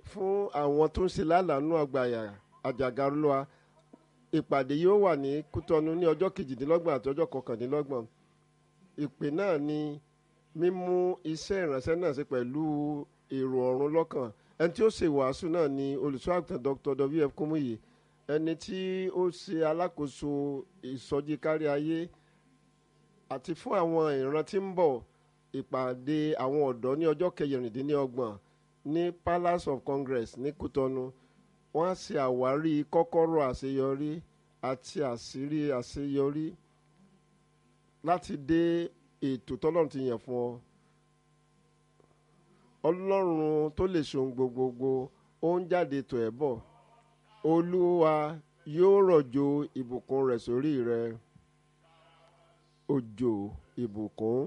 fún àwọn tó ń ṣe lálàánú ọgbà àjàgà olúwa ìpàdé yóò wà ní kútọ́nù ní ọjọ́ kejìdínlọ́gbọ̀n àti ọjọ́ kọkàndínlọ́gbọ̀n ìpè náà ni mímú iṣẹ́ ìránṣẹ́ náà ṣe pẹ̀lú èrò ọ̀run lọ́kàn ẹni tí ó ṣe wàásù náà ni olùṣọ́ àgùntàn dr wf kúmúyì ẹni tí ó ṣe alákòóso ìsọjí kárí ayé àti fún àwọn ìran tí ń bọ̀ ìpàdé àwọn ọ̀dọ́ ní ọjọ́ kẹrìndínlọ́gbọ̀n ní palace of congress ní kútọ́nù wọ́n á ṣe àwárí kọ́kọ́rọ́ àṣeyọrí àti àṣírí àṣeyọrí láti dé ètò tọ́lọ́run ti yàn fún ọ ọlọ́run tó lè ṣohun gbogbogbò ó ń jáde tọ̀ ẹ́ bọ̀ olúwa yóò rọ̀jò ìbùkún rẹ̀ sórí rẹ òjò ìbùkún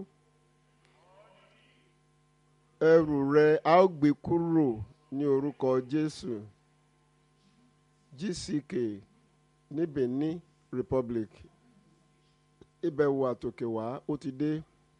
ẹrù rẹ a ó gbé kúrò ní orúkọ jésù gck ní benin republic ìbẹ̀wò àtòkèwá ó ti dé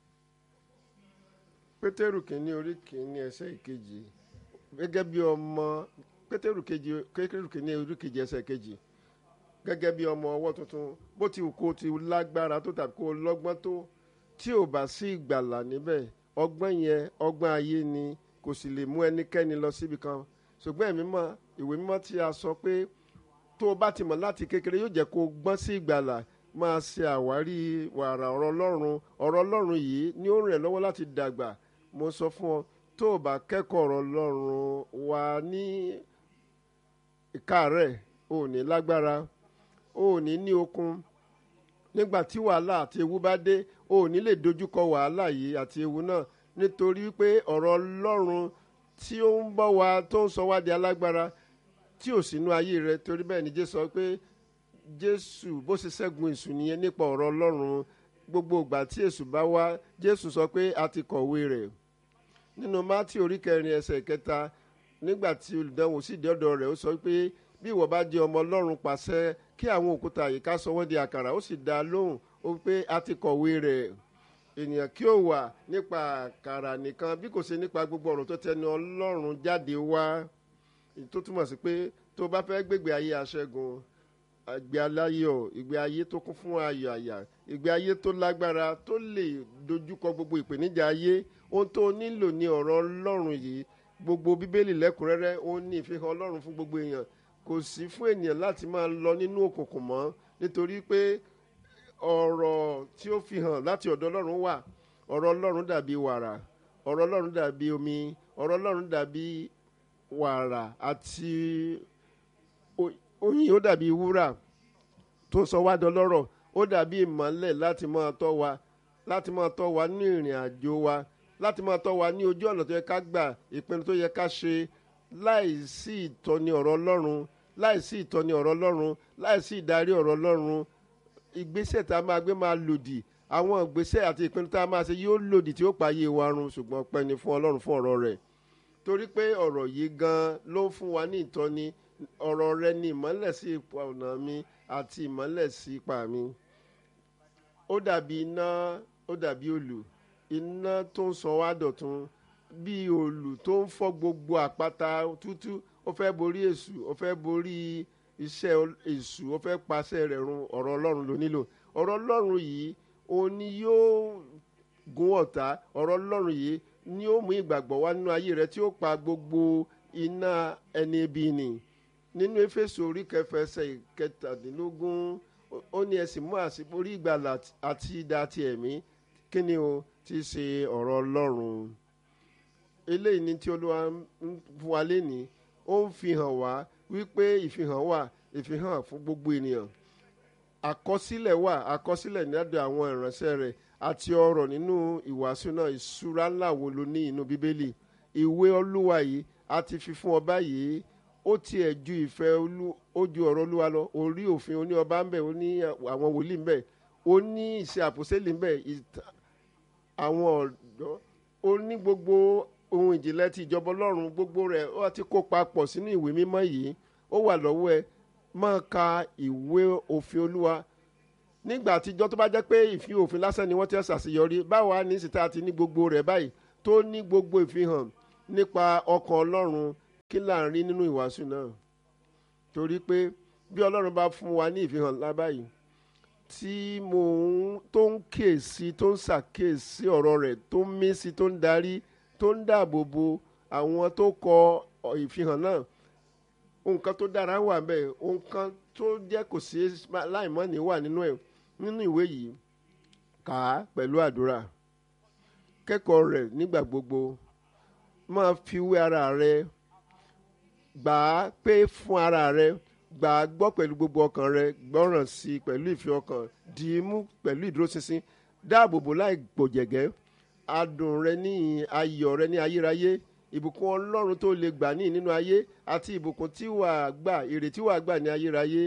pétérù kìíní orí kìíní ẹsẹ̀ ìkejì gẹ́gẹ́ bí ọmọ pétérù kejì pétérù kìíní orí kejì ẹsẹ̀ kejì gẹ́gẹ́ bí ọmọ ọwọ́ tuntun bó ti wù kó ti lágbára tó tàbí kó lọ́gbọ́n tó tí ò bá sí ìgbàlà níbẹ̀ ọgbọ́n yẹn ọgbọ́n ayé ni kò sì lè mú ẹnikẹ́ni lọ síbi kan ṣùgbọ́n ẹ̀mí mọ́ ìwé mímọ́ tí a sọ pé tó o bá ti mọ̀ láti kékeré yóò jẹ́ kó o gbọ́n sí ìgbàlà máa ṣe àwárí wàrà ọ̀rọ̀ ọlọ́run ọ̀rọ̀ ọlọ́run yìí ni ó rìn ẹ́ lọ́wọ́ láti dàgbà mo sọ fún ọ tó o bá kẹ́kọ̀ọ́ ọ̀rọ̀ ọlọ́run wà ní ìkárẹ̀ o ò ní lágbára o ò ní ní okun nígbà tí wàhálà àti ewu bá dé o ò ní lè dojúkọ wàhálà yìí àti ewu náà nítorí pé ọ̀rọ̀ ọlọ́run tí ó ń bọ̀ wá tó ń sọ wá di alágbára tí ò sínú ayé rẹ torí bẹ́ẹ̀ ni jésù sọ pé jésù bó ṣe ṣẹ́gun èṣù nìyẹn nípa ọ̀rọ̀ ọlọ́run gbogbo ìgbà tí èṣù bá wá jésù sọ pé a ti kọ̀wé rẹ̀ nínú mátì orí kẹrin ẹsẹ̀ kẹta nígbà tí olùdánwò sì dé ọ̀dọ̀ rẹ̀ ó sọ pé bí ìwọ bá di ọmọ ọlọ́run pàṣẹ kí àwọn òkúta yìí ká sọ wọ́n di àkàrà ó sì dá a lóhùn ó pé a ti kọ̀wé rẹ̀ ènìyàn kí ó wà nípa àkàrà nìkan bí kò ṣe nípa gbogbo ọ̀rọ̀ tó tẹnu ọlọ́run jáde wá tó túmọ̀ sí pé tó bá fẹ́ gbégbé ayé aṣẹ́gun ìgbé aláyọ̀ ìgbé ayé tó kún fún ayọ̀ àyà ìgbé ayé tó lágbára tó lè dojúkọ gbogbo ìpèníjà ayé ohun tó nílò ní ọ̀rọ̀ ọlọ́run yìí gbogbo bíbélì lẹ́kùnrẹ́rẹ́ ó ní ìfihàn ọlọ́run fún gbogbo èèyàn kò sí fún ènìyàn láti máa lọ nínú òkùnkùn mọ́ nítorí pé ọ̀rọ̀ tí ó fi hàn láti ọ̀dọ̀ ọlọ́run wà ọ̀rọ̀ ọlọ́run dàbí wàrà ọ̀rọ̀ ọlọ́run dàbí omi ọ̀rọ̀ ọlọ́run dàbí wàrà àti oyin ó dàbí wúrà tó sọ wá dọlọ́rọ̀ ó dàbí ìmọ́lẹ̀ láti máa tọ́ wa láti máa tọ́ wa ní ìrìn àjò wa láti máa tọ́ wa ní ojú ọ̀nà tó yẹ ká gbà ìpinnu tó yẹ ká ṣe láì sí ìtọ́ni ọ̀rọ̀ ọlọ́run láì sí ìtọ́ni ọ̀rọ̀ ọlọ́run láì sí ìdarí ọ̀rọ̀ ọlọ́run ìgbésẹ̀ tá a máa gbé máa lòdì àwọn ìgbésẹ̀ àti ìpinnu tá a máa ṣe yóò lòdì tí ó pa ayé wa run ṣùgbọ́n ọpẹ́ ni fún ọlọ́run fún ọ̀rọ̀ rẹ̀ torí pé ọ̀rọ̀ yìí gan ló ń fún wa ní ìtọ́ni ọ̀rọ̀ rẹ ni ìmọ́lẹ̀ sí ipa ọ̀nà mi àti ìmọ́lẹ̀ sí ipa mi ó dàbí iná ó dàbí òlù iná tó ń sọ wá dọ̀tun bí òlù tó ń fọ́ gbogbo àpáta tútú ó fẹ́ borí èṣù ó fẹ́ borí iṣẹ́ èṣù ó fẹ́ paṣẹ rẹ̀ run ọ̀rọ̀ ọlọ́run ló nílò ọ̀rọ̀ ọlọ́run yìí òun ni yóò gún ọ̀tá ọ̀rọ̀ ọlọ́run yìí ni ó mú ìgbàgbọ́ wá nínú ayé rẹ tí ó pa gbogbo iná ẹni ibi nì nínú éfésù orí kẹfẹ ẹsẹ̀ ìkẹtàdínlógún ó ní ẹ sì mú àṣíborí ìgbàlà àti idà ti ẹ̀mí kí ni o ti ṣe ọ̀rọ̀ ọlọ́run eléyìí ni tí olúwa ń fún wa lénìí ó ń fi hàn wá wípé ìfihàn wà ìfihàn fún gbogbo ènìyàn àkọsílẹ̀ wà àkọsílẹ̀ nídàá àwọn ìránṣẹ́ rẹ̀ àti ọ̀rọ̀ nínú ìwàásù náà ìṣúra ńlá wo ló ní inú bíbélì ìwé olúwa yìí a ti fi fún ọba yìí ó tiẹ̀ ju ìfẹ́ olú ó ju ọ̀rọ̀ olúwa lọ orí òfin oní ọba ń bẹ̀ ó ní àwọn wòlíì ń bẹ̀ ó ní ìṣe àpòsílẹ̀ ń bẹ̀ àwọn ọ̀dọ́ ó ní gbogbo ohun ìjìnlẹ̀ ti ìjọba ọlọ́run gbogbo rẹ̀ ó ti kó papọ̀ sínú ìwé mímọ́ yìí ó wà lọ́wọ́ ẹ máa ka ìwé òfin olúwa nígbà àtijọ́ tó bá jẹ́ pé ìfi òfin lásán ni wọ́n ti ṣàṣeyọrí báwa ní síta ti ní gbogbo rẹ̀ báyìí tó ní gbogbo ìfihàn nípa ọkàn ọlọ́run kí là ń rí nínú ìwàásù náà torí pé bí ọlọ́run bá fún wa ní ìfihàn ńlá báyìí tí mo ń tó ń kíyèsí tó ń ṣàkíyèsí ọ̀rọ̀ rẹ̀ tó ń mí sí tó ń darí tó ń dáàbò bo àwọn tó kọ ìfihàn náà nǹkan tó dára wà bẹ́ẹ̀ nǹkan tó jẹ́ kò sí láìmọ́ni wà nínú ẹ̀ nínú ìwé yìí kà á pẹ̀lú àdúrà kẹ́kọ̀ọ́ rẹ̀ nígbà gbogbo máa fi wé ara rẹ gbà á pé fún ara rẹ gbà á gbọ́ pẹ̀lú gbogbo ọkàn rẹ gbọ́ràn sí i pẹ̀lú ìfẹ́ ọkàn dì í mú pẹ̀lú ìdúróṣinṣin dáàbò bò láì gbòjẹ̀gẹ́ adùn rẹ ní ayọ̀ rẹ ní ayérayé ìbùkún ọlọ́run tó lè gbà ní nínú ayé àti ìbùkún tí wàá gbà èrè tí wàá gbà ní ayérayé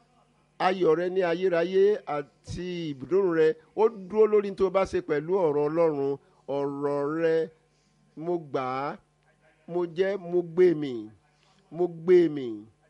ayọ̀ rẹ ní ayérayé àti ìbùdókùn rẹ ó dúró lórí tó bá ṣe pẹ̀lú ọ̀rọ̀ ọlọ́run ọ̀rọ̀ rẹ mo gbà á mo jẹ́ mo gbé mi mo gbé mi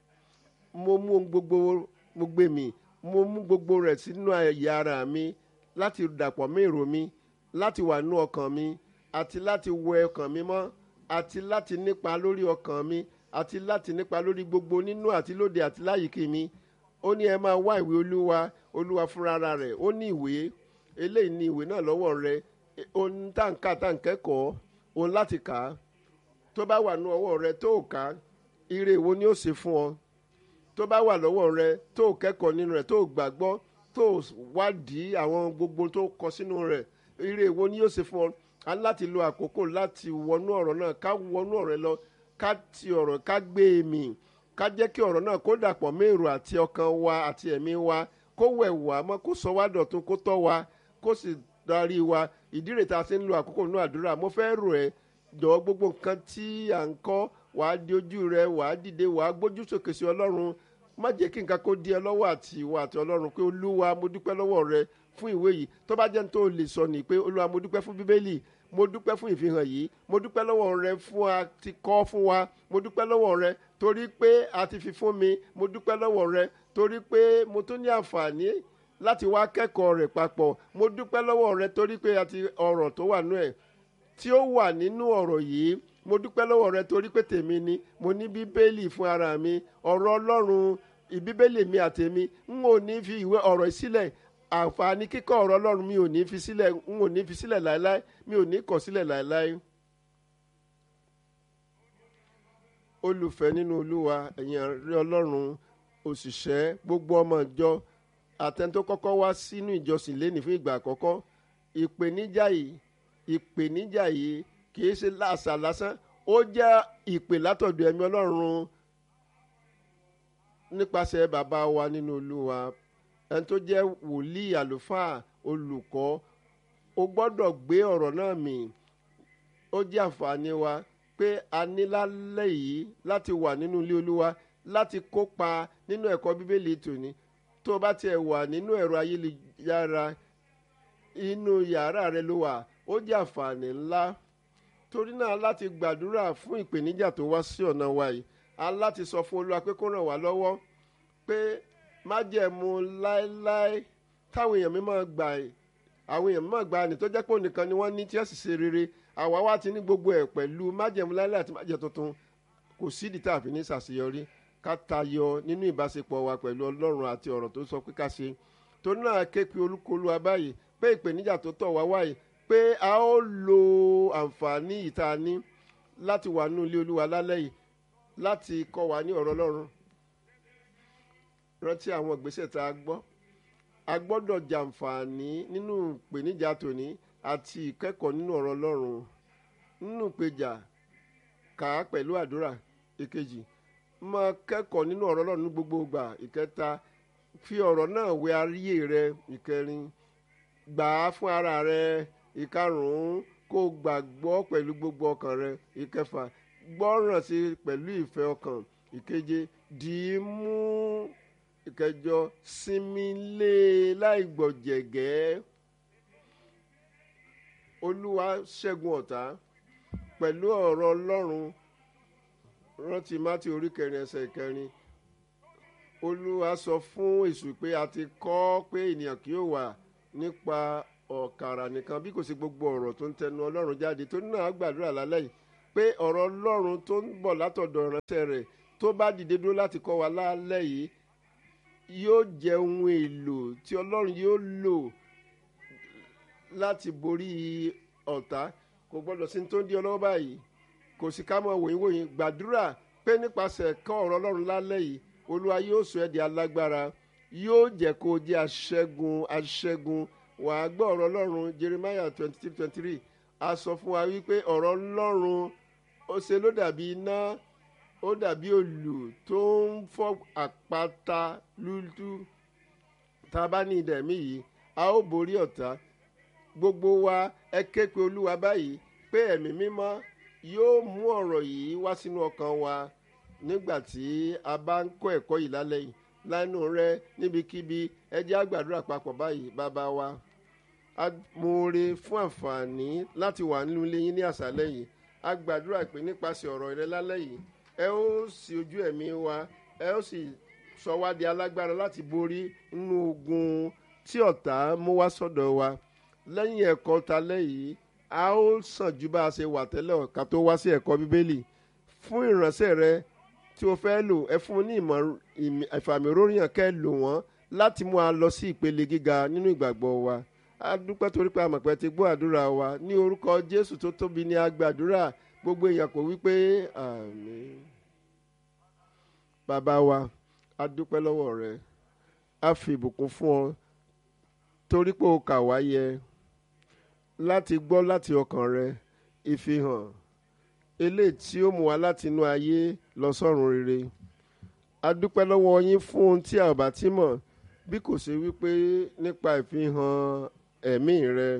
mo mú gbogbo mo gbé mi mo mú gbogbo rẹ̀ sínú ẹ̀yà ara mi láti dàpọ̀ mọ́ èrò mi láti wà nú ọkàn mi àti láti wẹ ọkàn mi mọ́ àti láti nípa lórí ọkàn mi àti láti nípa lórí gbogbo nínú àti lóde àti láyìíkí mi ó ní ẹ máa wá ìwé olúwa olúwa fúnra rẹ̀ ó ní ìwé eléyìí ní ìwé náà lọ́wọ́ rẹ̀ ohun táǹkà táǹkẹ́kọ̀ọ́ ohun láti kà á tó bá wà nú ọwọ́ rẹ̀ tó kà á ire wo ni ó ṣe fún ọ tó bá wà lọ́wọ́ rẹ̀ tó kẹ́kọ̀ọ́ nínú rẹ̀ tó gbàgbọ́ tó wádìí àwọn gbogbo tó kọ sínú rẹ̀ ire wo ni yóò ṣe fún ọ a ní láti lo àkókò láti wọnú ọ̀rọ̀ náà ká wọnú ọ̀rọ̀ lọ ká ti ọ̀rọ̀ ká gbé e mì ká jẹ́ kí ọ̀rọ̀ náà kó dàpọ̀ mẹ́rù àti ọkàn wa àti ẹ̀mí wa kó wẹ̀ wá mọ́ kó sọ wá dọ̀tun kó tọ́ wa kó sì darí wa ìdí rẹ̀ tá a ti ń lo àkókò nínú àdúrà mo fẹ́ rò ẹ́ jọ̀wọ́ gbogbo nǹkan tí à ń kọ́ wàá di ojú rẹ wàá dìde wàá gbójú sókè sí ọlọ́run má jẹ́ kí nǹkan kó di ẹ lọ́wọ́ àti ìwọ àti ọlọ́run pé olúwa mo dúpẹ́ lọ́wọ́ rẹ fún ìwé yìí tó bá jẹ́ ní tó lè sọ ní pé olúwa mo dúpẹ́ fún bíbélì mo dúpẹ́ fún ìfihàn yìí mo dúpẹ́ lọ́wọ́ rẹ fún a ti kọ́ fún wa mo dúpẹ́ lọ́wọ́ rẹ torí pé a ti fi fún mi mo dúpẹ́ lọ́wọ́ rẹ torí pé mo tún ní àǹfààní láti wá kẹ́kọ̀ọ́ rẹ̀ papọ̀ mo dúpẹ́ lọ́wọ́ rẹ torí pé a ti ọ̀rọ̀ tó wà nú ẹ̀ tí ó wà nínú ọ̀rọ̀ yìí mo dúpẹ́ lọ́wọ́ rẹ torí pé tèmi ni mo ní bíbélì fún ara mi ọ̀rọ̀ ọlọ́run ìbíbélì mi àtèmi n ò ní fi ìwé ọ̀rọ̀ sílẹ̀ àǹfààní kíkọ́ ọ̀rọ̀ ọlọ́run mi ò ní fi sílẹ̀ n ò ní fi sílẹ̀ láéláé mi ò ní kọ̀ sílẹ̀ láéláé. olùfẹ́ nínú olúwa ẹ̀yin àrí ọlọ́run òṣìṣẹ́ gbogbo ọmọ ìjọ àtẹni tó kọ́kọ́ wá sínú ìjọsìn lénìí fún ìgbà àkọ́kọ́ ìpèníjà yìí ìpèníjà yìí kìí ṣe láàṣà lásán ó jẹ́ ìpè látọ̀dọ̀ ẹ̀mí ọlọ́run nípasẹ̀ bàbá wa nínú olúwa ẹni tó jẹ́ wòlíì àlùfáà olùkọ́ o gbọ́dọ̀ gbé ọ̀rọ̀ náà mì ó jẹ́ àǹfààní wa pé a ní lálẹ́ yìí láti wà nínú ilé olúwa láti kópa nínú ẹ̀kọ́ bíbélì tòní tó o bá tiẹ̀ wà nínú ẹ̀rọ ayélujára inú yàrá rẹ ló wà ó jẹ́ àǹfààní ńlá torí náà láti gbàdúrà fún ìpèníjà tó wá sí ọ̀nà wa yìí a láti sọ fún olúwa pé kó ràn wá lọ́wọ́ pé májẹ̀mú láéláé táwọn èèyàn mi máa gbà àwọn èèyàn mi máa gbà ní tó jẹ́ pé ònìkan ni wọ́n ní tí wọ́n sì ṣe rere àwa wá ti ní gbogbo ẹ̀ pẹ̀lú májẹ̀mú láéláé àti májẹ̀ tuntun kò sídìí tá a fi ní ṣàṣeyọrí ká tayọ nínú ìbáṣepọ̀ wa pẹ̀lú ọlọ́run àti ọ̀rọ̀ tó sọ pé ká ṣe torí náà ké pe olúkúlù abáyé pé ìpèníjà tó tọ̀ wá wáyé pé a ó lo àǹfààní ìta ní láti wà nínú ilé olúwa lálẹ́ yìí láti kọ́ wa ní ọ̀rọ̀ ọlọ́run rántí àwọn ìgbésẹ̀ tá a gbọ́ a gbọ́dọ̀ jàǹfààní nínú ìpèníjà tòní àti ìkẹ́kọ̀ọ́ nínú ọ̀rọ̀ ọlọ́run nínú ìpèjà kà á pẹ̀lú àdúrà ìkejì máa kẹ́kọ̀ọ́ nínú ọ̀rọ̀ ọlọ́run ní gbogbo ìgbà ìkẹta fi ọ̀rọ̀ náà wẹ ayé rẹ ìkẹrin gbà á fún ara rẹ ìkarùn-ún kó gbàgbọ́ pẹ̀lú gbogbo ọkàn rẹ ìkẹfà gbọ́ràn sí pẹ̀lú ìfẹ́ ọkàn ìkeje dì í mú ìkẹjọ sinmi lé láì gbọ̀jẹ̀gẹ́ olúwa ṣẹ́gun ọ̀tá pẹ̀lú ọ̀rọ̀ ọlọ́run rántí mátì orí kẹrin ẹsẹ̀ kẹrin olúwa sọ fún èṣù pé a ti kọ́ pé ènìyàn kì yóò wà nípa ọ̀kàrà nìkan bí kò sí gbogbo ọ̀rọ̀ tó ń tẹnu ọlọ́run jáde tó náà gbàdúrà lálẹ́ yìí pé ọ̀rọ̀ ọlọ́run tó ń bọ̀ látọ̀dọ̀ ìránṣẹ́ rẹ̀ tó bá dìde dúró láti kọ́ wa lálẹ́ yìí yóò jẹ́ ohun èlò tí ọlọ́run yóò lò láti borí ọ̀tá kò gbọ́dọ̀ sí ní tó ń di ọlọ́wọ́ báyìí kò sí ká mọ̀ wòyìn wòyìn gbàdúrà pé nípasẹ̀ ẹ̀kọ́ ọ̀rọ̀ ọlọ́run lálẹ́ yìí olúwa yóò sọ ẹ́ di alágbára yóò jẹ́ kó o jẹ́ aṣẹ́gun aṣẹ́gun wàá gbọ́ ọ̀rọ̀ ọlọ́run jeremiah twenty three twenty three a sọ fún wa wípé ọ̀rọ̀ ọlọ́run ó ṣe ló dàbí iná ó dàbí òlù tó ń fọ́ àpáta lúlú tá a bá ní ìdẹ̀mí yìí a ó borí ọ̀tá gbogbo wa ẹ ké pe olúwa báyìí pé ẹ̀mí mímọ́ yóò mú ọ̀rọ̀ yìí wá sínú ọkàn wa nígbà tí a bá ń kọ́ ẹ̀kọ́ yìí lálẹ́ yìí lánàá rẹ níbikíbi ẹ jẹ́ á gbàdúrà papọ̀ báyìí bàbá wa a mọ̀ọ́re fún àǹfààní láti wà nínú ilé yín ní àṣálẹ́ yìí a gbàdúrà pé nípasẹ̀ ọ̀rọ̀ rẹ lálẹ́ yìí ẹ ó sì ojú ẹ̀mí wa ẹ ó sì sọ wá di alágbára láti borí nínú ogun tí ọ̀tá mú wá sọ́dọ̀ wa lẹ́yìn ẹ̀kọ́ talẹ́ yìí a ó sàn ju bá a ṣe wà tẹ́lẹ̀ ká tó wá sí ẹ̀kọ́ bíbélì fún ìránṣẹ́ rẹ tí o fẹ́ lò ẹ fún un ní ìmọ̀ ìfàmìróyàn kẹ́ lò wọ́n láti mú a lọ sí ìpele gíga nínú ìgbàgbọ́ wa a dúpẹ́ torí pé àmọ̀pẹ́ ti gbọ́ àdúrà wa ní orúkọ jésù tó tóbi ní agbàdúrà gbogbo èèyàn kò wí pé àmín bàbá wa a dúpẹ́ lọ́wọ́ rẹ a fi ìbùkún fún ọ torí pé o kà wá yẹ láti gbọ́ láti ọkàn rẹ ìfihàn eléyìí tí ó mú wa láti inú ayé lọ sọ́run rere a dúpẹ́ lọ́wọ́ yín fún ohun tí a ò bá ti mọ̀ bí kò ṣe wípé nípa ìfihàn ẹ̀mí rẹ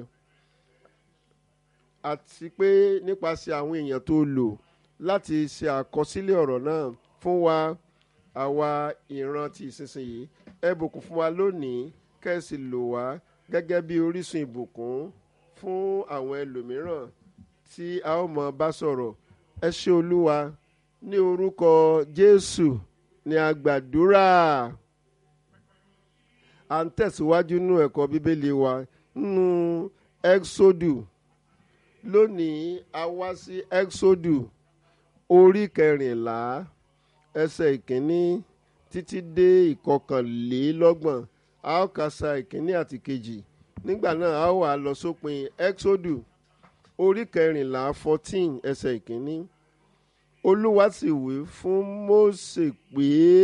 àti pé nípasẹ̀ àwọn èèyàn tó lò láti ṣe àkọsílẹ̀ ọ̀rọ̀ náà fún wa àwa ìran ti ìsinsìnyí ẹ bùkún fún wa lónìí kẹ́sì lò wá gẹ́gẹ́ bí orísun ìbùkún fún àwọn ẹlòmíràn tí a ó mọ bá sọ̀rọ̀ ẹ ṣé olúwa ní orúkọ jésù ni a gbàdúrà à ń tẹ̀síwájú nínú ẹ̀kọ́ bíbélì wa nínú exodu lónìí a wá sí exodu orí kẹrìnlá ẹsẹ̀ ìkíní títí dé ìkọkànlélọ́gbọ̀n a ó kà sa ìkíní àti kejì nígbà náà a ó wà lọ sópin exodu orí kẹrìnlá fourteen ẹsẹ̀ ìkíní olúwa sì wí fún mósè pé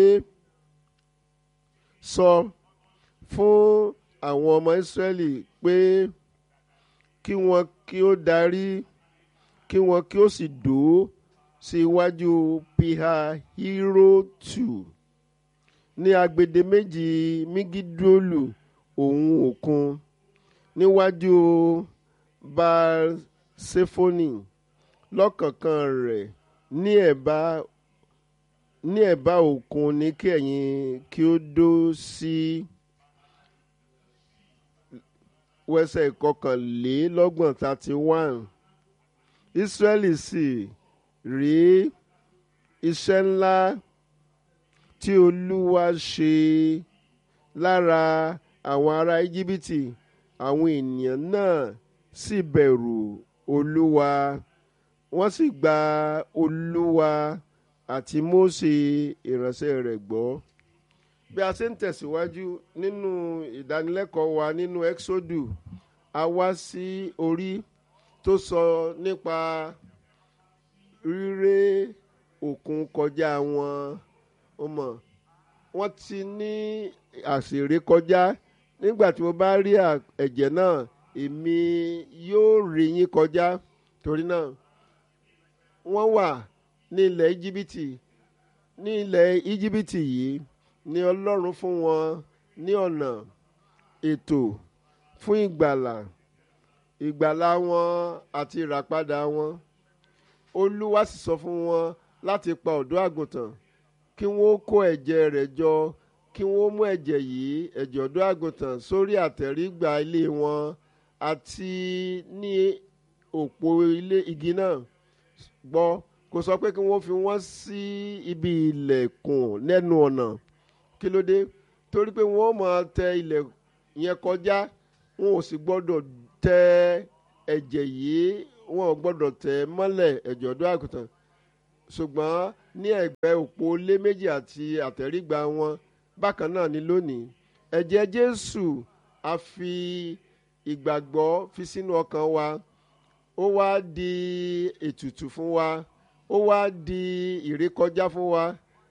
sọ fún àwọn ọmọ ìsírẹ́lì pé kí wọn kí ó darí kí wọn kí ó sì dúró sí iwájú piha hirotu ní agbede méjì migidolu òun òkun níwájú baal-sefoni lọ́kànkan rẹ̀ ní ẹ̀bá ní ẹ̀bá òkun ní kí ẹ̀yin kí ó dó sí wẹ́sẹ̀ ìkọkànlélọ́gbọ̀n thirty one Ísírẹ́lì sì rí iṣẹ́ ńlá tí Olúwa ṣe lára àwọn ará Íjíbítì àwọn ènìyàn náà sì bẹ̀rù Olúwa wọ́n sì gba Olúwa àti Mósè ìránṣẹ́ rẹ̀ gbọ́ bí a ṣe ń tẹ̀síwájú nínú ìdánilẹ́kọ̀ọ́ wa nínú Exodu a wá sí orí tó sọ nípa ríré òkun kọjá wọn ọmọ wọ́n ti ní àṣírí kọjá nígbà tí mo bá rí ẹ̀jẹ̀ náà èmi yóò rí yín kọjá torí náà wọ́n wà ní ilẹ̀ íjíbítì ní ilẹ̀ íjíbítì yìí ni ọlọ́run fún wọn ní ọ̀nà ètò fún ìgbàlà ìgbàlà wọn àti ìràpadà wọn olúwa sì sọ fún wọn láti pa ọ̀dọ́ àgùntàn kí wọ́n kó ẹ̀jẹ̀ rẹ̀ jọ kí wọ́n mú ẹ̀jẹ̀ yìí ẹ̀jẹ̀ ọ̀dọ́ àgùntàn sórí àtẹ̀rígbà ilé wọn àti ní òpó ilé igi náà gbọ́ kò sọ pé kí wọ́n fi wọ́n sí ibi ilẹ̀kùn lẹ́nu ọ̀nà kí ló dé torí pé wọ́n máa tẹ ilẹ̀ yẹn kọjá wọn ò sì gbọ́dọ̀ tẹ ẹ̀jẹ̀ yìí wọn ò gbọ́dọ̀ tẹ̀ mọ́lẹ̀ ẹ̀jẹ̀ ọ̀dọ́ àgùntàn ṣùgbọ́n ní ẹ̀gbẹ́ òpó lé méjì àti àtẹ̀rígba wọn bákan náà ni lónìí ẹ̀jẹ̀ jésù a fi ìgbàgbọ́ fi sínú ọkàn wa ó wá di ètùtù fún wa ó wá di ìrékọjá fún wa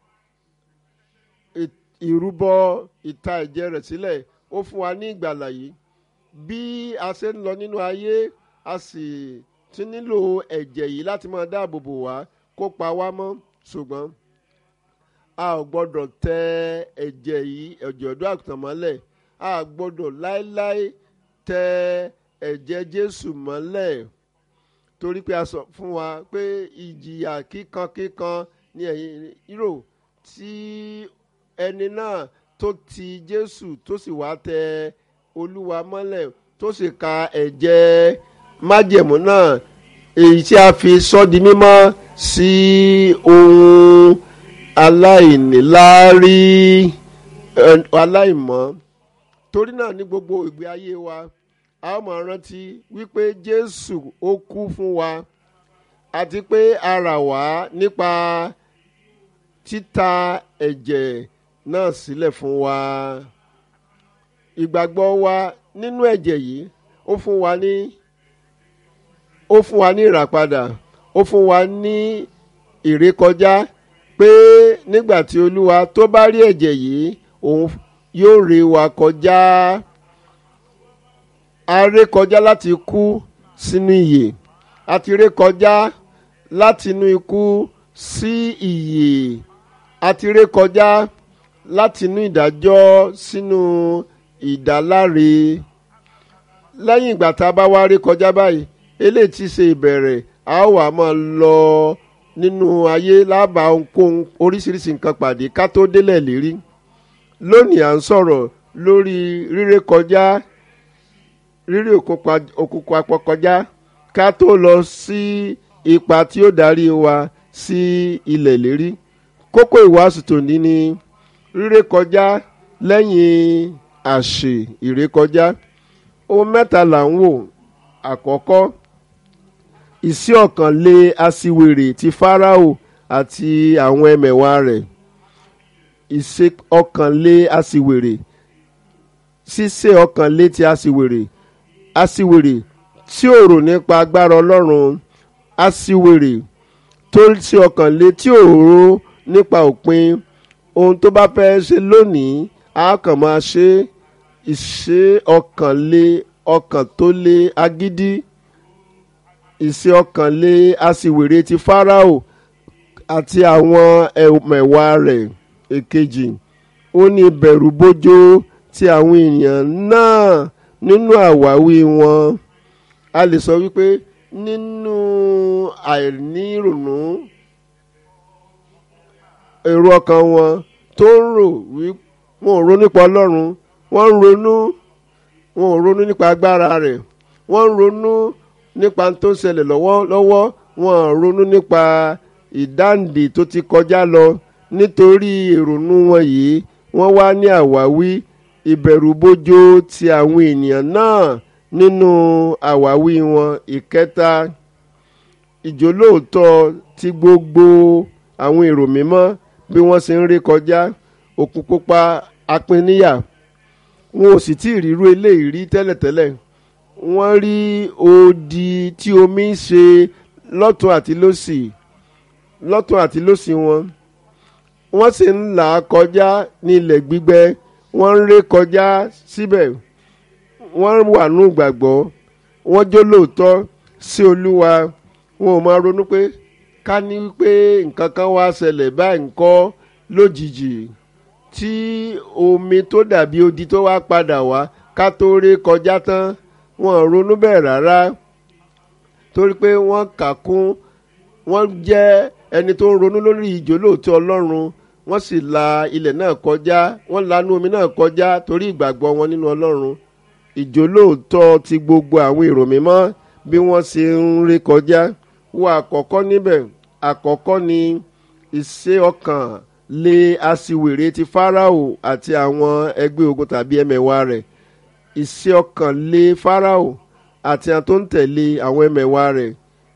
ìrúbọ ìta ẹ̀jẹ̀ rẹ̀ sílẹ̀ ó fún wa ní ìgbàlà yìí bí a ṣe ń lọ nínú ayé a sì ti nílò ẹ̀jẹ̀ yìí láti máa dáàbò bò wá kó pa wá mọ́ ṣùgbọ́n a ò gbọ́dọ̀ tẹ ẹ̀jẹ̀ yìí ẹ̀jẹ̀ ọ̀dọ́ àgùntàn mọ́lẹ̀ a gbọ́dọ̀ láéláé tẹ ẹ̀jẹ̀ Jésù mọ́lẹ̀ torí pé a sọ fún wa pé ìjìyà kíkan kíkan ní ẹ̀yìn rò tí ẹni náà tó ti Jésù tó sì wá tẹ Olúwa mọ́lẹ̀ tó sì ka ẹ̀jẹ̀ májẹ̀mú náà èyí tí a fi sọ di mímọ́ sí ohun aláìníláárí aláìmọ́ torí náà ní gbogbo ìgbé ayé wa a ó máa rántí wípé Jésù ó kú fún wa àti pé a rà wá nípa títa ẹ̀jẹ̀ náà sílẹ̀ fún wa ìgbàgbọ́ wa nínú ẹ̀jẹ̀ yìí ó fún wa ní ó fún wa ní ìràpadà ó fún wa ní ìrékọjá pé nígbà tí olúwa tó bá rí ẹ̀jẹ̀ yìí òun yóò ré wa kọjá a ré kọjá láti kú sínú ìyè a ti ré kọjá láti inú ikú sí ìyè a ti ré kọjá láti inú ìdájọ́ sínú ìdáláre lẹ́yìn ìgbà tá a bá wá ré kọjá báyìí eléyìí ti ṣe ìbẹ̀rẹ̀ a ó wà máa lọ nínú ayé lábà ohunkóhun oríṣiríṣi nǹkan pàdé ká tó délẹ̀ lérí lónìí à ń sọ̀rọ̀ lórí ríré kọjá ríré òkùnkùn apọ̀ kọjá ká tó lọ sí ipa tí ó darí wa sí ilẹ̀ lérí kókó ìwàásù tòní ni ríré kọjá lẹ́yìn àṣè ìrékọjá ohun mẹ́ta là ń wò àkọ́kọ́ ìsí ọ̀kan lé aṣiwèrè ti Fáráò àti àwọn ẹmẹ̀wà rẹ̀ ìṣe ọ̀kan lé aṣiwèrè ṣíṣe ọ̀kan lé ti aṣiwèrè aṣiwèrè tí ò rò nípa agbára Ọlọ́run aṣiwèrè tó ṣe ọ̀kan lé tí ò rò nípa òpin ohun tó bá fẹ́ ṣe lónìí a kàn máa ṣe ìṣe ọ̀kan lé ọkàn tó lé agídí ìṣe ọkàn lé aṣiwèrè ti Fáráò àti àwọn ẹmẹ̀wà rẹ̀ èkejì ó ní bẹ̀rù bójó ti àwọn èèyàn náà nínú àwáwí wọn a lè sọ wípé nínú àìnírònú èrò ọkàn wọn tó ń rò wí wọn ò ronú nípa Ọlọ́run wọ́n ń ronú wọn ò ronú nípa agbára rẹ̀ wọ́n ń ronú nípa tó ń ṣẹlẹ̀ lọ́wọ́lọ́wọ́ wọn ò ronú nípa ìdáǹdè tó ti kọjá lọ nítorí ìrònú wọn yìí wọ́n wá ní àwáwí ìbẹ̀rùbojo ti àwọn ènìyàn náà nínú àwáwí wọn ìkẹta ìjólóòtọ́ ti gbogbo àwọn èrò mímọ́ bí wọ́n ṣe ń ré kọjá òkun pupa apinníyà wọn ò sì tí ì rírú eléyìí rí tẹ́lẹ̀tẹ́lẹ̀ wọ́n rí odi tí omi ń ṣe lọ́tún àti lósì lọ́tún àti lósì wọn wọ́n sì ń là á kọjá ní ilẹ̀ gbígbẹ wọ́n ń ré kọjá síbẹ̀ wọ́n wà nù gbàgbọ́ wọ́n jó lóòótọ́ sí olúwa wọn ò máa ronú pé ká ní pé nǹkan kan wá ṣẹlẹ̀ báyìí ńkọ́ lójijì tí omi tó dàbí odi tó wá padà wá ká tó ré kọjá tán wọn ò ronú bẹ́ẹ̀ rárá torí pé wọ́n kà kún wọ́n jẹ́ ẹni tó ń ronú lórí ìjólóòtọ́ ọlọ́run wọ́n sì la ilẹ̀ náà kọjá wọ́n lanú omi náà kọjá torí ìgbàgbọ́ wọn nínú ọlọ́run ìjólóòtọ́ ti gbogbo àwọn èrò mímọ́ bí wọ́n ṣe ń ré kọjá wo àkọ́kọ́ níbẹ̀ àkọ́kọ́ ni ìṣe ọkàn lé aṣiwèrè ti Fáráò àti àwọn ẹgbẹ́ ogun tàbí ẹmẹ̀wà rẹ̀ ìṣe ọkàn lé Fáráò àti àwọn tó ń tẹ̀lé àwọn ẹmẹ̀wà rẹ̀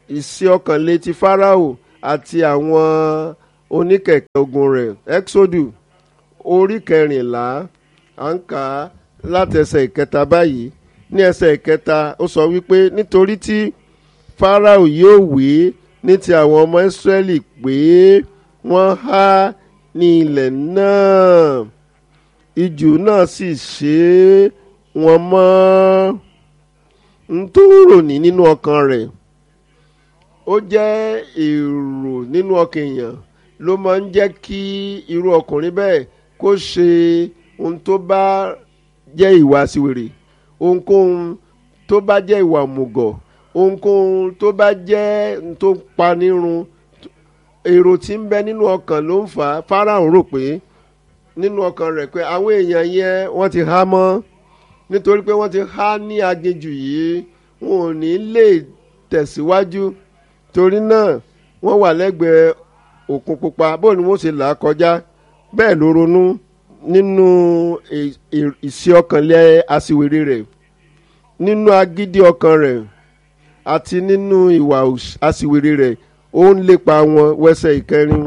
ìsí ọkàn létí Fáráò àti àwọn oníkẹ̀kẹ́ ogun rẹ̀ Exodus orí kẹrìnlá à ń kà á láti ẹsẹ̀ ìkẹta báyìí ní ẹsẹ̀ ìkẹta ó sọ wípé nítorí tí Fáráò yóò wí ní ti àwọn ọmọ Ísírẹ́lì pé wọ́n há ní ilẹ̀ náà ijù náà sì ṣe wọ́n mọ́ n tó rò ní nínú ọkàn rẹ̀ ó jẹ́ èrò nínú ọkàn èèyàn ló máa ń jẹ́ kí irú ọkùnrin bẹ́ẹ̀ kó ṣe ohun tó bá jẹ́ ìwà àsìwèrè ohunkóhun tó bá jẹ́ ìwà òmùgọ̀ ohunkóhun tó bá jẹ́ ohun tó panirun èrò tí ń bẹ nínú ọkàn ló ń fà á Fáráò rò pé nínú ọkàn rẹ̀ pé àwọn èèyàn yẹn wọ́n ti há mọ́ nítorí pé wọ́n ti há ní aginjù yìí wọn ò ní lè tẹ̀síwájú torí náà wọ́n wà lẹ́gbẹ̀ẹ́ òkun pupa bó ni wọ́n ṣe là á kọjá bẹ́ẹ̀ ló ronú nínú ìṣe ọkànlẹ̀ aṣiwèrè rẹ̀ nínú agídí ọkàn rẹ̀ àti nínú ìwà aṣiwèrè rẹ̀ ó ń lépa wọn wẹ́sẹ̀ ìkẹrin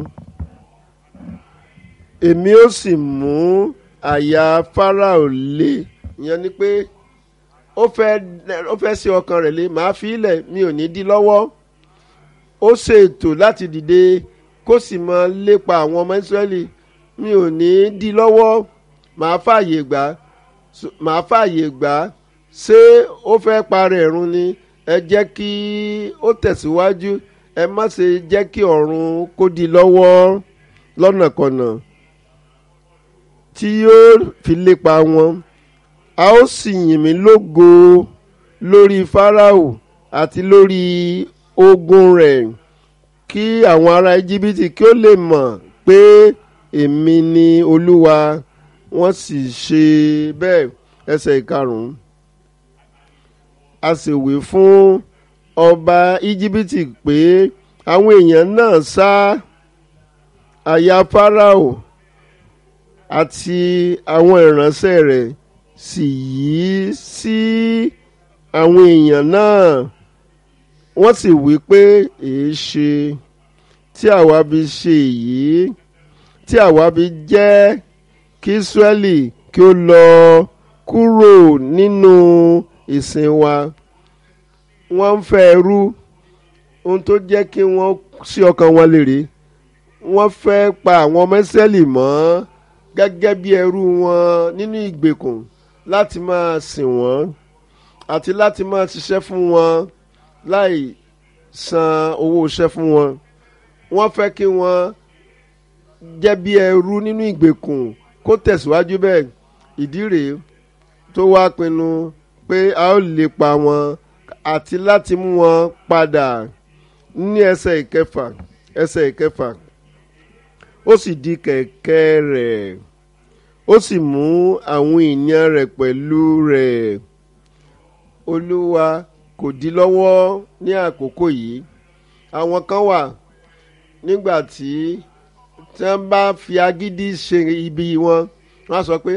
èmi ó sì mú àyà Fáráò le ìyẹn ni pé ó fẹ́ ó fẹ́ ṣe ọkàn rẹ̀ le màá fi ilẹ̀ mi ò ní dí lọ́wọ́ ó ṣètò láti dìde kó sì máa lépa àwọn ọmọ Ísírẹ́lì mi ò ní dí lọ́wọ́ màá fààyè gbà màá fààyè gbà ṣé ó fẹ́ parẹ́ ẹ̀rùn ni ẹ jẹ́ kí ó tẹ̀síwájú ẹ má ṣe jẹ́ kí ọ̀run kó di lọ́wọ́ lọ́nàkọnà tí yóò fi lépa wọn a ó sì yìn mí lógo lórí Fáráò àti lórí ogun rẹ̀ kí àwọn ará Íjíbítì kí ó lè mọ̀ pé èmi ni Olúwa wọ́n sì ṣe bẹ́ẹ̀ ẹsẹ̀ ìkarùn-ún a sì wí fún ọba Íjíbítì pé àwọn èèyàn náà sá àyà Fáráò àti àwọn ìránṣẹ́ rẹ̀ sì yí sí àwọn èèyàn náà wọ́n sì wí pé èé ṣe tí àwa bí ṣe èyí tí àwa bí jẹ́ kí Ísírẹ́lì kí ó lọ kúrò nínú ìsìn wa wọ́n ń fẹ́ ẹrú ohun tó jẹ́ kí wọ́n sí ọkàn wọn lèrè wọ́n fẹ́ pa àwọn ọmọ Ísírẹ́lì mọ́ gẹ́gẹ́ bí ẹrú wọn nínú ìgbèkùn láti máa sìn wọ́n àti láti máa ṣiṣẹ́ fún wọn láì san owó iṣẹ́ fún wọn wọ́n fẹ́ kí wọ́n jẹ́ bí ẹrú nínú ìgbèkùn kó tẹ̀síwájú bẹ́ẹ̀ ìdí rèé tó wá pinnu pé a ó lè pa wọn àti láti mú wọn padà ní ẹsẹ̀ ìkẹfà ẹsẹ̀ ìkẹfà ó sì di kẹ̀kẹ́ rẹ̀ ó sì mú àwọn èèyàn rẹ̀ pẹ̀lú rẹ̀ olúwa kò dí lọ́wọ́ ní àkókò yìí àwọn kan wà nígbà tí tí wọ́n bá fi agídí ṣe ibi wọn wọ́n á sọ pé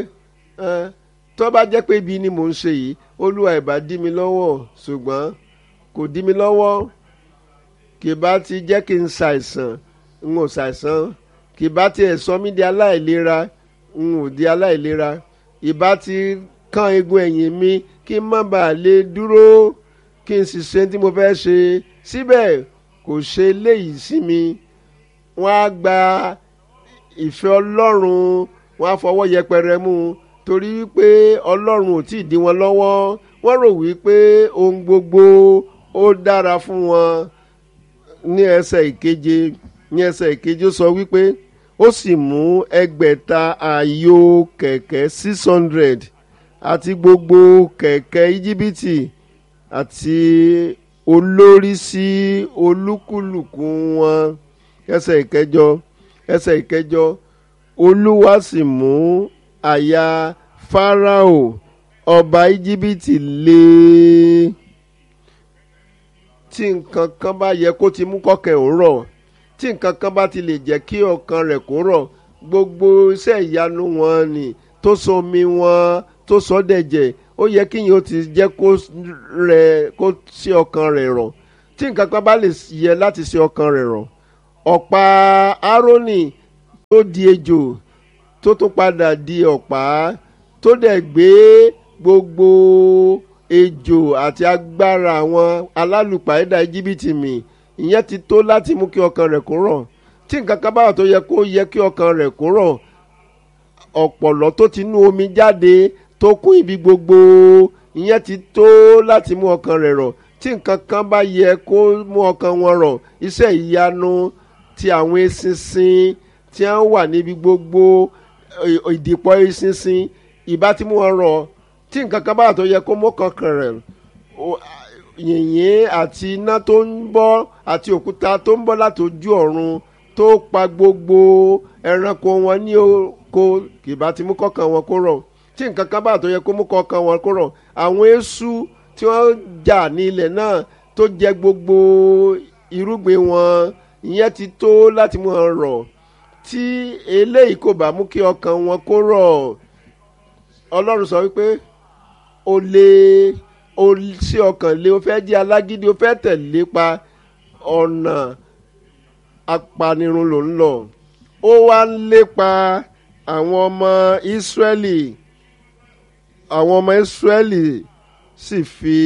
tó bá jẹ́ pé ibi ni mò ń ṣe yìí olúwa ìbá dí mi lọ́wọ́ ṣùgbọ́n kò dí mi lọ́wọ́ kì bá ti jẹ́ kí n ṣàìsàn n ò ṣàìsàn kì bá tiẹ̀ sọ mí di aláìlera n ò di aláìlera ìbá ti kán egun ẹ̀yìn mi kí n má bàa lè dúró kí n sì ṣe tí mo fẹ́ ṣe síbẹ̀ kò ṣe léyìí sí mi wọ́n á gba ìfẹ́ ọlọ́run wọ́n á fọwọ́ yẹpẹrẹ mú un torí wípé ọlọ́run ò tí ì dí wọn lọ́wọ́ wọ́n rò wípé ohun gbogbo ó dára fún wọn ní ẹsẹ̀ ìkeje ní ẹsẹ̀ ìkeje ó sọ wípé ó sì mú ẹgbẹ̀ta ààyò kẹ̀kẹ́ six hundred àti gbogbo kẹ̀kẹ́ íjíbítì àti olórí sí olúkúlùkù wọn ẹsẹ̀ ìkẹjọ ẹsẹ̀ ìkẹjọ olúwa sì mú àyà fáráò ọba íjíbítì lé tí nǹkan kan bá yẹ kó ti mú kọ́kẹ́ ò rọ̀ tí nǹkan kan bá ti lè jẹ́ kí ọkàn rẹ̀ kó rọ̀ gbogbo iṣẹ́ ìyanu wọn ni tó so omi wọn tó sọ dẹ̀jẹ̀ ó yẹ kí yìí ó ti jẹ́ kó rẹ̀ kó sí ọkàn rẹ̀ rọ̀ tí nǹkan kan bá lè yẹ láti ṣe ọkàn rẹ̀ rọ̀ ọ̀pá árónì tó di ejò tó tún padà di ọ̀pá tó dẹ̀ gbé gbogbo ejò àti agbára àwọn alálùpàídà íjíbítì mì ìyẹn ti tó láti mú kí ọkàn rẹ̀ kó rọ̀ tí nǹkan kan bá wà tó yẹ kó yẹ kí ọkàn rẹ̀ kó rọ̀ ọ̀pọ̀lọ́ tó ti nú omi jáde tó kún ibi gbogbo ìyẹn ti tó láti mú ọkàn rẹ̀ rọ̀ tí nǹkan kan bá yẹ kó mú ọkàn wọn rọ̀ iṣẹ́ ìyanu ti àwọn eṣinṣin tí wọ́n wà níbi gbogbo ìdìpọ̀ eṣinṣin ìbá tí mú wọn rọ̀ tí nǹkan kan bá wà tó yẹ kó mú ọkàn rẹ̀ yìnyín àti iná tó ń bọ́ àti òkúta tó ń bọ́ láti ojú ọ̀run tó pa gbogbo ẹranko wọn ní oko kìbá ti mú kọ́kàn wọn kó rọ̀ tí nǹkan kan bá tó yẹ kó mú kọ́kàn wọn kó rọ̀ àwọn eṣú tí wọ́n jà ní ilẹ̀ náà tó jẹ gbogbo irúgbìn wọn ìyẹn ti tó láti mú wọn rọ̀ tí eléyìí kò bá mú kí ọkàn wọn kó rọ̀ ọlọ́run sọ wípé o lè o sí ọkàn lé o fẹ́ jẹ́ alágídí o fẹ́ tẹ̀lé pa ọ̀nà apanirun ló ń lọ ó wá ń lépa àwọn ọmọ ìsírẹ́lì àwọn ọmọ ìsírẹ́lì sì fi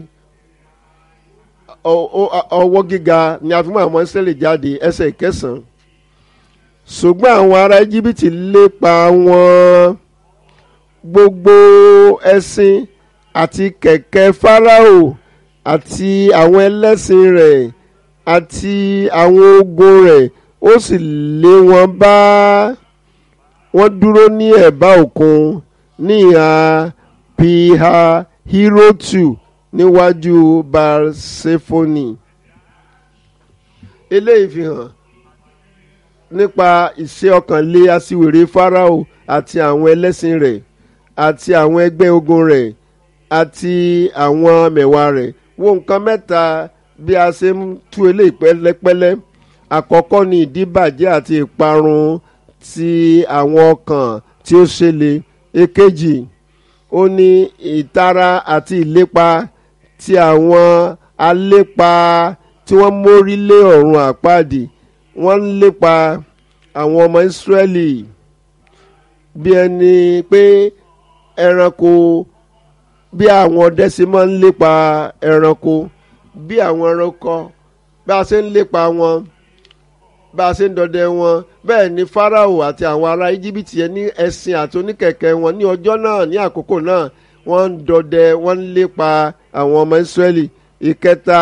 ọwọ́ gíga ni a fi mú àwọn ìsírẹ́lì jáde ẹsẹ̀ ìkẹsàn-án ṣùgbọ́n àwọn ará íjíbítì lépa wọn gbogbo ẹṣin àti kẹ̀kẹ́ fáráò àti àwọn ẹlẹ́sìn rẹ̀ àti àwọn ogun rẹ̀ ó sì lé wọn bá wọn dúró ní ẹ̀bá òkun ní ìhà piha hirotu níwájú barsefoni eléyìí fi hàn nípa ìṣe ọkànlé aṣiwèrè fáráò àti àwọn ẹlẹ́sìn rẹ̀ àti àwọn ẹgbẹ́ ogun rẹ̀ àti àwọn mẹ̀wàá rẹ̀ wo nǹkan mẹ́ta bí a ṣe ń tú eléyìí pẹ́lẹ́pẹ́lẹ́ àkọ́kọ́ ni ìdíbàjẹ́ àti ìparun ti àwọn ọkàn tí ó ṣẹlẹ̀ èkejì ó ní ìtara àti ìlépa ti àwọn alépa tí wọ́n mórí lé ọ̀run àpáàdì wọ́n ń lépa àwọn ọmọ ìsírẹ́lì bí ẹni pé ẹranko bí àwọn ọdẹ ṣe máa ń lépa ẹranko bí àwọn ẹranko bá a ṣe ń lépa wọn bá a ṣe ń dọdẹ wọn bẹ́ẹ̀ ni Fáráò àti àwọn ará íjíbítì yẹn ní ẹṣin àti oníkẹ̀kẹ́ wọn ní ọjọ́ náà ní àkókò náà wọ́n ń dọdẹ wọ́n ń lépa àwọn ọmọ Ísírẹ́lì ìkẹta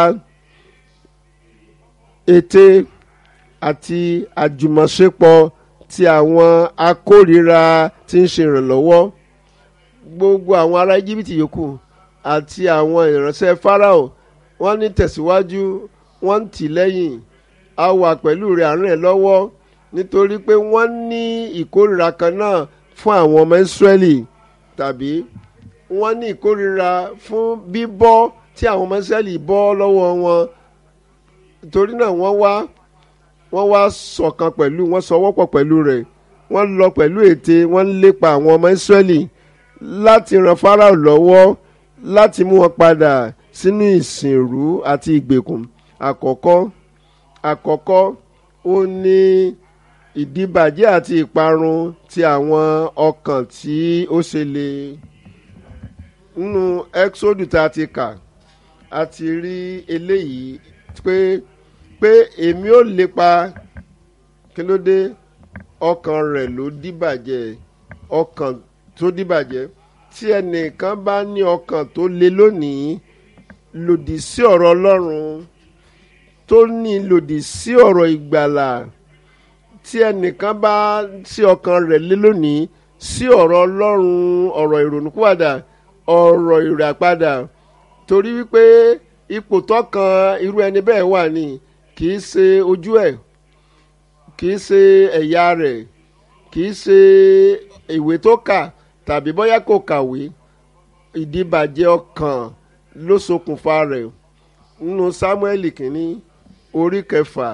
ète àti àjùmọ̀ṣepọ̀ ti àwọn akórìíra tí ń ṣe ìrànlọ́wọ́ gbogbo àwọn ará íjíbítì yòókù àti àwọn ìránṣẹ́ Fáráò wọ́n ní tẹ̀síwájú wọ́n ń tì lẹ́yìn a wà pẹ̀lú rẹ̀ àárín ẹ̀ lọ́wọ́ nítorí pé wọ́n ní ìkórìíra kan náà fún àwọn ọmọ Ísírẹ́lì tàbí wọ́n ní ìkórìíra fún bíbọ́ tí àwọn ọmọ Ísírẹ́lì bọ́ lọ́wọ́ wọn torí náà wọ́n wá wọ́n wá ṣọ̀kan pẹ̀lú wọ́n sọwọ́pọ̀ pẹ̀lú rẹ̀ wọ́n lọ pẹ̀lú ète wọ́n ń lépa àwọn ọmọ Ísírẹ́lì láti ran Fáráò lọ́wọ́ láti mú wọn padà sínú ìsìnrú àti ìgbèkùn àkọ́kọ́ àkọ́kọ́ ó ní ìdíbàjẹ́ àti ìparun ti àwọn ọkàn tí ó ṣẹlẹ̀ nínú Ẹ́kísódù tá a ti kà a ti rí eléyìí pé pé èmi ò lépa kí ló dé ọkàn rẹ̀ ló díbàjẹ́ ọkàn tó díbàjẹ́ tí ẹnìkan bá ní ọkàn tó le lónìí lòdì sí ọ̀rọ̀ Ọlọ́run tó ní lòdì sí ọ̀rọ̀ ìgbàlà tí ẹnìkan bá sí ọkàn rẹ̀ lé lónìí sí ọ̀rọ̀ Ọlọ́run ọ̀rọ̀ ìrònúpìwàdà ọ̀rọ̀ ìràpadà torí wípé ipò tọkàn irú ẹni bẹ́ẹ̀ wà ní kì í ṣe ojú ẹ̀ kì í ṣe ẹ̀yà rẹ̀ kì í ṣe ìwé tó kà tàbí bóyá kò kàwé ìdíbàjẹ́ ọkàn ló ṣokùnfà rẹ̀ nínú Sámúẹ́lì kìíní orí kẹfà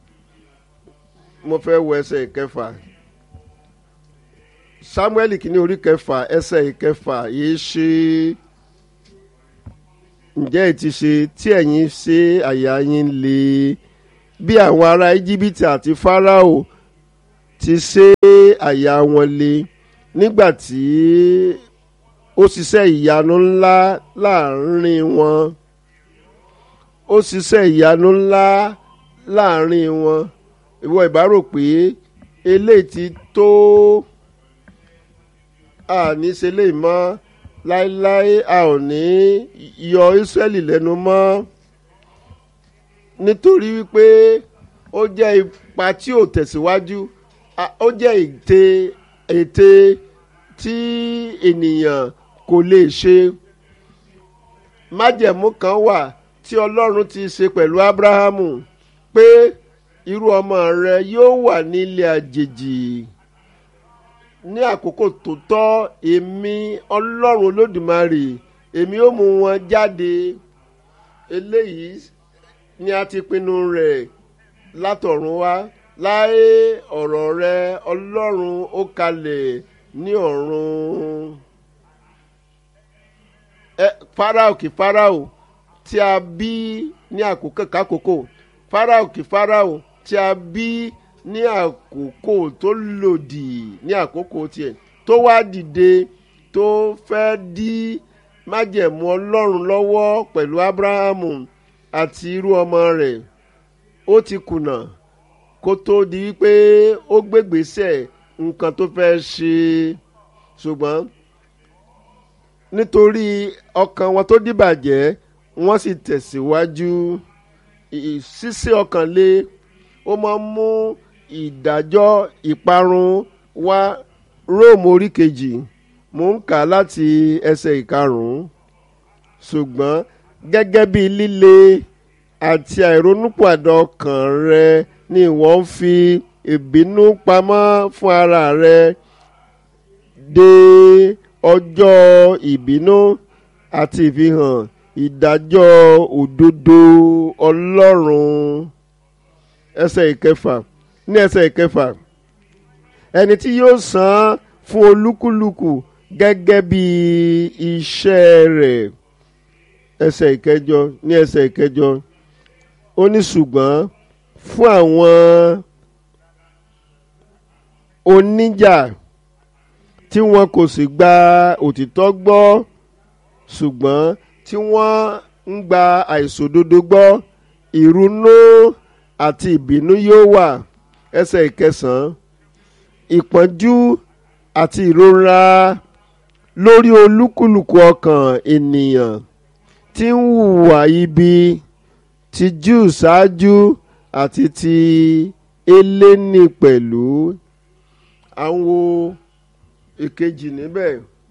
mo fẹ́ wọ ẹsẹ̀ ìkẹfà Sámúẹ́lì kìíní orí kẹfà ẹsẹ̀ ìkẹfà yìí ṣe ǹjẹ́ ẹ ti ṣe tí ẹ̀yin ṣe àyà yín le bí àwọn ará íjíbítì àti fáráò ti ṣe àyà wọn le nígbà tí ó ṣiṣẹ́ ìyanu ńlá láàrin wọn ó ṣiṣẹ́ ìyanu ńlá láàrin wọn ìwọ ìbá rò pé eléyìí ti tó àní ṣe lè mọ́ láéláé a ò ní yọ Ísírẹ́lì lẹ́nu mọ́ nítorí wípé ó jẹ́ ipa tí ò tẹ̀síwájú ó jẹ́ ète ète tí ènìyàn kò lè ṣe májẹ̀mú kan wà tí Ọlọ́run ti ṣe pẹ̀lú Ábúráhámù pé irú ọmọ rẹ yóò wà nílé àjèjì ní àkókò tó tọ́ èmi ọlọ́run olódùmarè èmi ó mú wọn jáde eléyìí ni a ti pinnu rẹ̀ látọ̀run wá láé ọ̀rọ̀ rẹ ọlọ́run ó kalẹ̀ ní ọ̀run ẹ farao kì farao tí a bí ní àkókò kákòókò farao kì farao tí a bí ní àkókò tó lòdì ní àkókò tiẹ̀ tó wá dìde tó fẹ́ dí májẹ̀mú ọlọ́run lọ́wọ́ pẹ̀lú abrahamu àti irú ọmọ rẹ̀ ó ti kùnà kó tó di wípé ó gbégbèsè nǹkan tó fẹ́ ṣe ṣùgbọ́n nítorí ọkàn wọn tó dìbàjẹ́ wọ́n sì tẹ̀síwájú ṣíṣe ọkàn lé ó máa ń mú ìdájọ́ ìparun wá róòmù orí kejì mò ń kà láti ẹsẹ̀ ìkarùn-ún ṣùgbọ́n gẹ́gẹ́ bí líle àti àìronúpìwàdà ọkàn rẹ ni ìwọ ń fi ìbínú pamọ́ fún ara rẹ de ọjọ́ ìbínú àti ìfihàn ìdájọ́ òdodo ọlọ́run ẹsẹ̀ ìkẹfà ní ẹsẹ̀ ìkẹfà ẹni tí yóò san fún olúkúlùkù gẹ́gẹ́ bí iṣẹ́ rẹ̀ ẹsẹ̀ ìkẹjọ ní ẹsẹ̀ ìkẹjọ ó ní ṣùgbọ́n fún àwọn oníjà tí wọn kò sì gba òtítọ́ gbọ́ ṣùgbọ́n tí wọ́n ń gba àìṣòdodo gbọ́ ìrunú àti ìbínú yóò wà ẹsẹ̀ ìkẹsàn-án ìpọ́njú àti ìrora lórí olúkúlùkù ọkàn ènìyàn tí ń hùwà ibi ti júù ṣáájú àti ti eléni pẹ̀lú àwọn èkejì níbẹ̀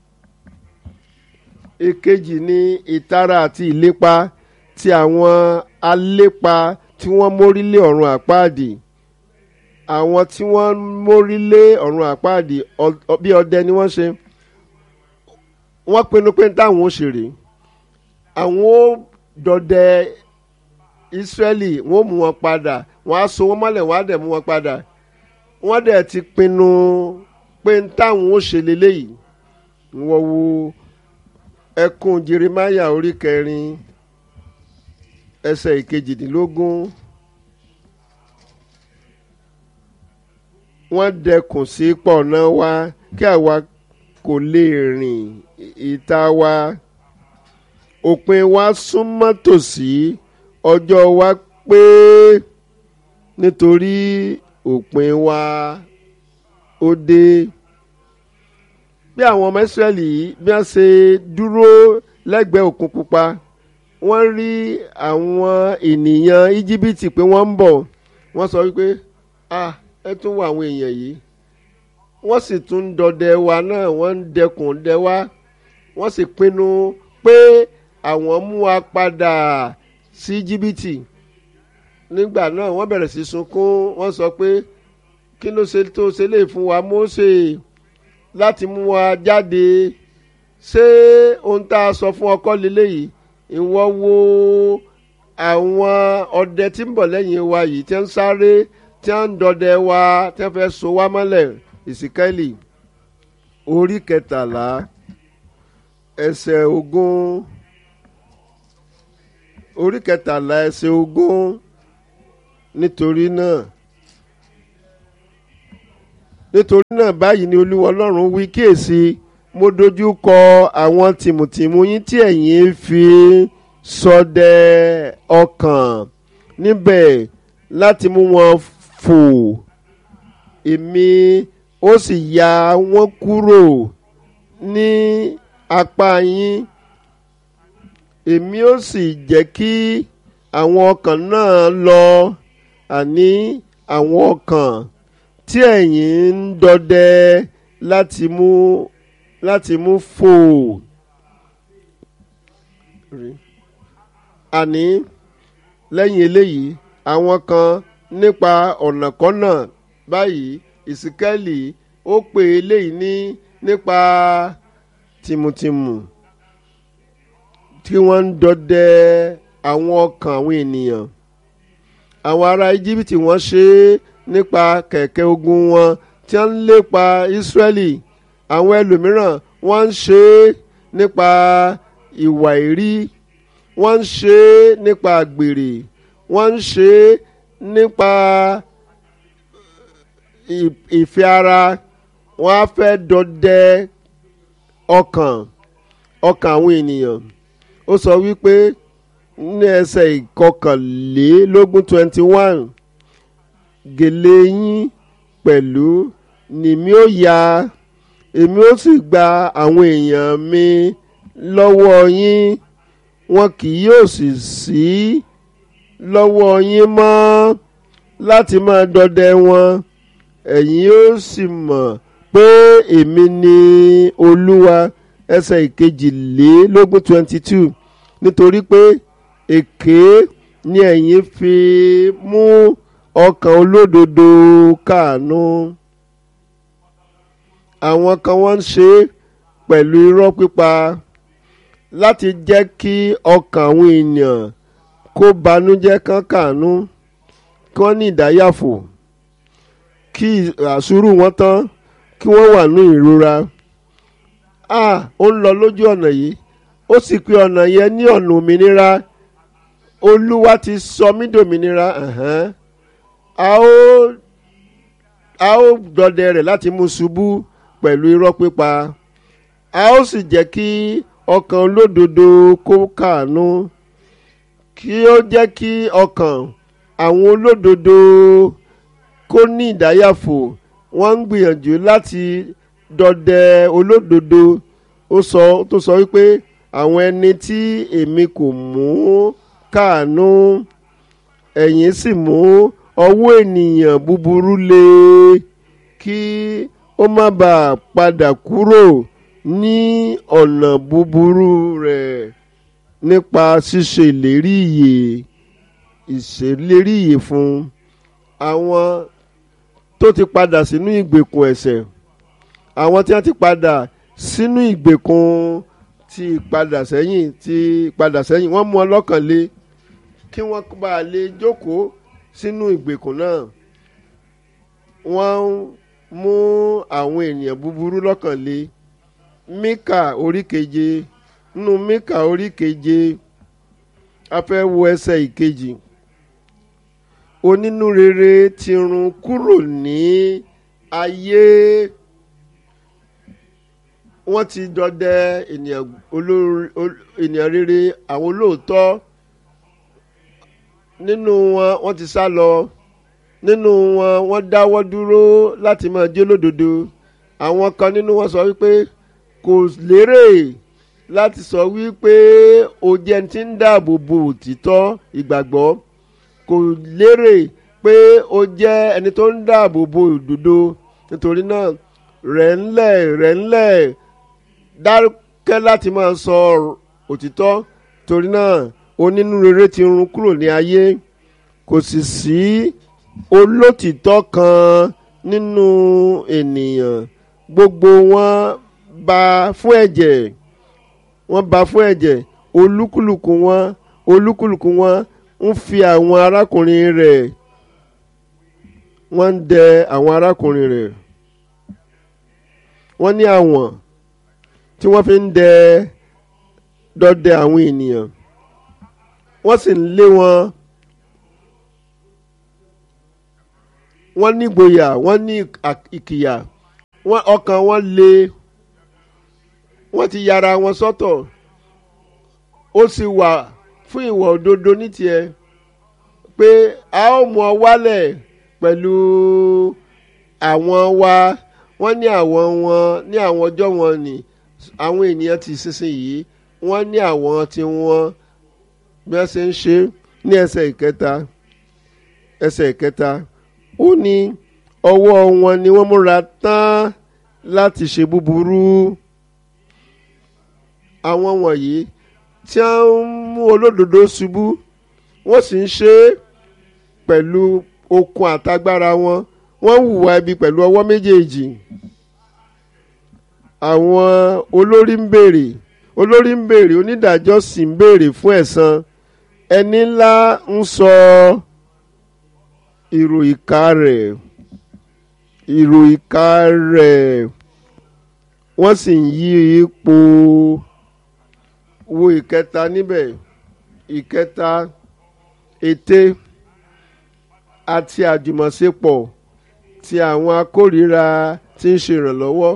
èkejì ní ìtara àti ìlépa ti àwọn alépa tí wọ́n mórílé ọ̀run àpáàdì àwọn tí wọ́n mórílé ọ̀run àpáàdì bí ọdẹ ni wọ́n ṣe wọ́n pinnu pé táwọn ó ṣèrè àwọn ó dọdẹ Ísírẹ́lì wọ́n ó mú wọn padà wọ́n á so wọ́n mọ́lẹ̀ wọ́n á dẹ̀ mú wọn padà wọ́n dẹ̀ ti pinnu pé táwọn ó ṣe leléyìí wọ́n wo ẹkùn Jeremáyà orí kẹrin ẹsẹ̀ ìkejìdínlógún wọ́n dẹkùn sí pọ̀nà wa kí àwa kò lè rìn ìta wa òpin wa súnmọ́ tòsí ọjọ́ wa pé nítorí òpin wa ó dé bí àwọn ọmọ Ísírẹ́lì bí wọ́n ṣe dúró lẹ́gbẹ̀ẹ́ òkun pupa wọ́n rí àwọn ènìyàn íjíbítì pé wọ́n ń bọ̀ wọ́n sọ wípé ah ẹ tún wọ àwọn èèyàn yìí wọ́n sì tún ń dọdẹ wa náà wọ́n ń dẹkùn dẹ wá wọ́n sì pinnu pé àwọn mú wa padà sí íjíbítì nígbà náà wọ́n bẹ̀rẹ̀ sí sunkún wọ́n sọ pé kí ló ṣe tó ṣe lè fún wa Mósè láti mú wa jáde ṣé ohun tá a sọ fún ọkọ lélẹ́yìí ìwọ wo àwọn ọdẹ tí ń bọ̀ lẹ́yìn wa yìí tí ń sáré tí ń dọdẹ wa tí ń fẹ́ so wá mọ́lẹ̀ ìsìkẹ́lì orí kẹtàlá ẹsẹ̀ ogún orí kẹtàlá ẹsẹ̀ ogún nítorí náà nítorí náà báyìí ni olúwa ọlọ́run wí kíyèsí mo dojú kọ àwọn tìmùtìmù yín tí ẹ̀yin fi ṣọdẹ ọkàn níbẹ̀ láti mú wọn fò èmi ó sì ya wọ́n kúrò ní apá yín èmi ó sì jẹ́ kí àwọn ọkàn náà lọ àní àwọn ọkàn tí ẹ̀yin ń dọdẹ láti mú láti mú fò àní lẹ́yìn eléyìí àwọn kan nípa ọ̀nàkọ́nà báyìí ìsíkẹ́lì ó pè eléyìí ní nípa tìmùtìmù tí wọ́n ń dọdẹ àwọn ọkàn àwọn ènìyàn àwọn ará íjíbítì wọ́n ṣe é nípa kẹ̀kẹ́ ogun wọn tí wọ́n ń lépa ísírẹ́lì àwọn ẹlòmíràn wọ́n ń ṣe é nípa ìwà ìrí wọ́n ń ṣe é nípa àgbèrè wọ́n ń ṣe é nípa ìfẹ́ ara wọ́n á fẹ́ dọdẹ ọkàn ọkàn àwọn ènìyàn ó sọ wípé ní ẹsẹ̀ ìkọkànlélógún twenty one gèlè yín pẹ̀lú nìmí ó ya èmi ó sì gba àwọn èèyàn mi lọ́wọ́ yín wọn kì yóò sì sí lọ́wọ́ yín mọ́ láti máa dọdẹ wọn ẹ̀yin ó sì mọ̀ pé èmi ni olúwa ẹsẹ̀ ìkejìlélógún twenty two nítorí pé èké ni ẹ̀yin fi mú ọkàn olódodo káàánú àwọn kan wọ́n ń ṣe é pẹ̀lú irọ́ pípa láti jẹ́ kí ọkàn àwọn èèyàn kó banújẹ́ kán káàánú kí wọ́n ní ìdáyàfò kí àsúrù wọn tán kí wọ́n wà ní ìrora a ó ń lọ lójú ọ̀nà yìí ó sì pé ọ̀nà yẹn ní ọ̀nà òmìnira olúwa ti sọ mí dòmìnira a ó a ó dọdẹ rẹ̀ láti mú ṣubú pẹ̀lú irọ́ pípa a ó sì jẹ́ kí ọkàn olódodo kó káàánú kí ó jẹ́ kí ọkàn àwọn olódodo kó ní ìdáyàfò wọ́n ń gbìyànjú láti dọdẹ olódodo ó sọ tó sọ wípé àwọn ẹni tí èmi kò mú káàánú ẹ̀yin sì mú ọwọ́ ènìyàn búburú lé kí ó má bàa padà kúrò ní ọ̀nà búburú rẹ̀ nípa ṣíṣe ìlérí ìyè ìṣèlérí ìyè fún àwọn tó ti padà sínú ìgbèkùn ẹ̀ṣẹ̀ àwọn tí wọ́n ti padà sínú ìgbèkùn ti padà sẹ́yìn ti padà sẹ́yìn wọ́n mú ọlọ́kàn lé kí wọ́n bá lè jókòó sínú ìgbèkùn náà wọ́n mú àwọn ènìyàn búburú lọ́kàn lé Míkà orí keje nínú Míkà orí keje a fẹ́ wo ẹsẹ̀ ìkejì onínúrere ti run kúrò ní ayé wọ́n ti dọdẹ ènìyàn olórí ènìyàn rere àwọn olóòótọ́ nínú wọn wọ́n ti sá lọ nínú wọn wọ́n dáwọ́ dúró láti máa jẹ́ lódodo àwọn kan nínú wọn sọ wípé kò lérè láti sọ wípé o jẹ́ ti ń dáàbò bo òtítọ́ ìgbàgbọ́ kò lérè pé o jẹ́ ẹni tó ń dáàbò bo òdodo nítorí náà rẹ̀ ńlẹ̀ rẹ̀ ńlẹ̀ dákẹ́ láti máa sọ òtítọ́ torí náà onínúrere ti run kúrò ní ayé kò sì sí olótìtọ́ kan nínú ènìyàn gbogbo wọn bá fún ẹ̀jẹ̀ wọ́n bá fún ẹ̀jẹ̀ olúkúlùkù wọn olúkúlùkù wọn ń fi àwọn arákùnrin rẹ̀ wọ́n ń dẹ àwọn arákùnrin rẹ̀ wọ́n ní àwọn tí wọ́n fi ń dẹ dọdẹ àwọn ènìyàn wọ́n sì ń lé wọn wọ́n ní gboyà wọ́n ní ìkìyà wọ́n ọkàn wọn le wọ́n ti yára wọn sọ́tọ̀ ó sì wà fún ìwà òdodo ní tiẹ̀ pé a ó mú ọ wálẹ̀ pẹ̀lú àwọn wa wọ́n ní àwọn wọn ní àwọn ọjọ́ wọn ni àwọn ènìyàn ti sísìn yìí wọ́n ní àwọn tí wọ́n bí wọ́n ṣe ń ṣe ní ẹsẹ̀ ìkẹta ẹsẹ̀ ìkẹta ó ní ọwọ́ wọn ni wọ́n múra tán láti ṣe búburú àwọn wọ̀nyí tí wọ́n ń mú olódodo ṣubú wọ́n sì ń ṣe é pẹ̀lú okun àtagbára wọn wọ́n hùwà ibi pẹ̀lú ọwọ́ méjèèjì àwọn olórí ń béèrè olórí ń béèrè onídàájọ́ sì ń béèrè fún ẹ̀san ẹni ńlá ń sọ ìrò ìka rẹ̀ ìrò ìka rẹ̀ wọ́n sì ń yí ipò wo ìkẹta níbẹ̀ ìkẹta ète àti àjùmọ̀ṣepọ̀ ti àwọn akórìíra tí ń ṣe ìrànlọ́wọ́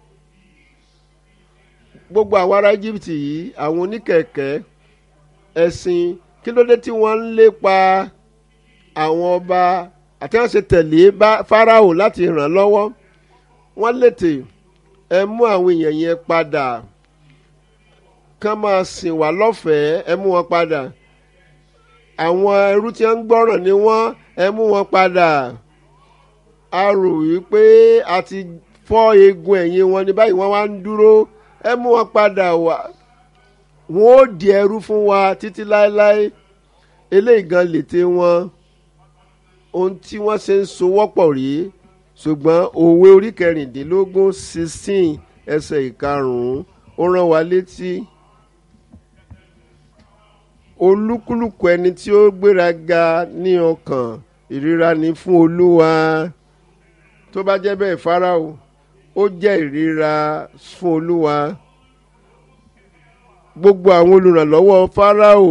gbogbo àwọn ará Egypt yìí àwọn oníkẹ̀kẹ́ ẹ̀sìn kí ló dé tí wọ́n ń lépa àwọn ọba àti wọ́n ṣe tẹ̀lé Fáráò láti ràn lọ́wọ́ wọ́n lètè ẹ mú àwọn èèyàn yẹn padà kán máa sìn wá lọ́fẹ̀ẹ́ ẹ mú wọn padà àwọn ẹrú tí wọ́n ń gbọ́ràn ni wọ́n ẹ mú wọn padà a rò wípé a ti fọ́ eegun ẹ̀yìn wọn ní báyìí wọ́n wá ń dúró ẹ mú wọn padà wá wọn ó di ẹrú fún wa títí láéláé eléyìí gan lète wọn ohun tí wọ́n ṣe ń sowọ́pọ̀ rèé ṣùgbọ́n òwe orí kẹrìndínlógún sixteen ẹsẹ̀ ìkarùn-ún ó rán wa létí olúkúlùkù ẹni tí ó gbéraga ní ọkàn ìríra ni fún olúwa tó bá jẹ́ bẹ́ẹ̀ Fáráò ó jẹ́ ìríra fún olúwa gbogbo àwọn olùrànlọ́wọ́ Fáráò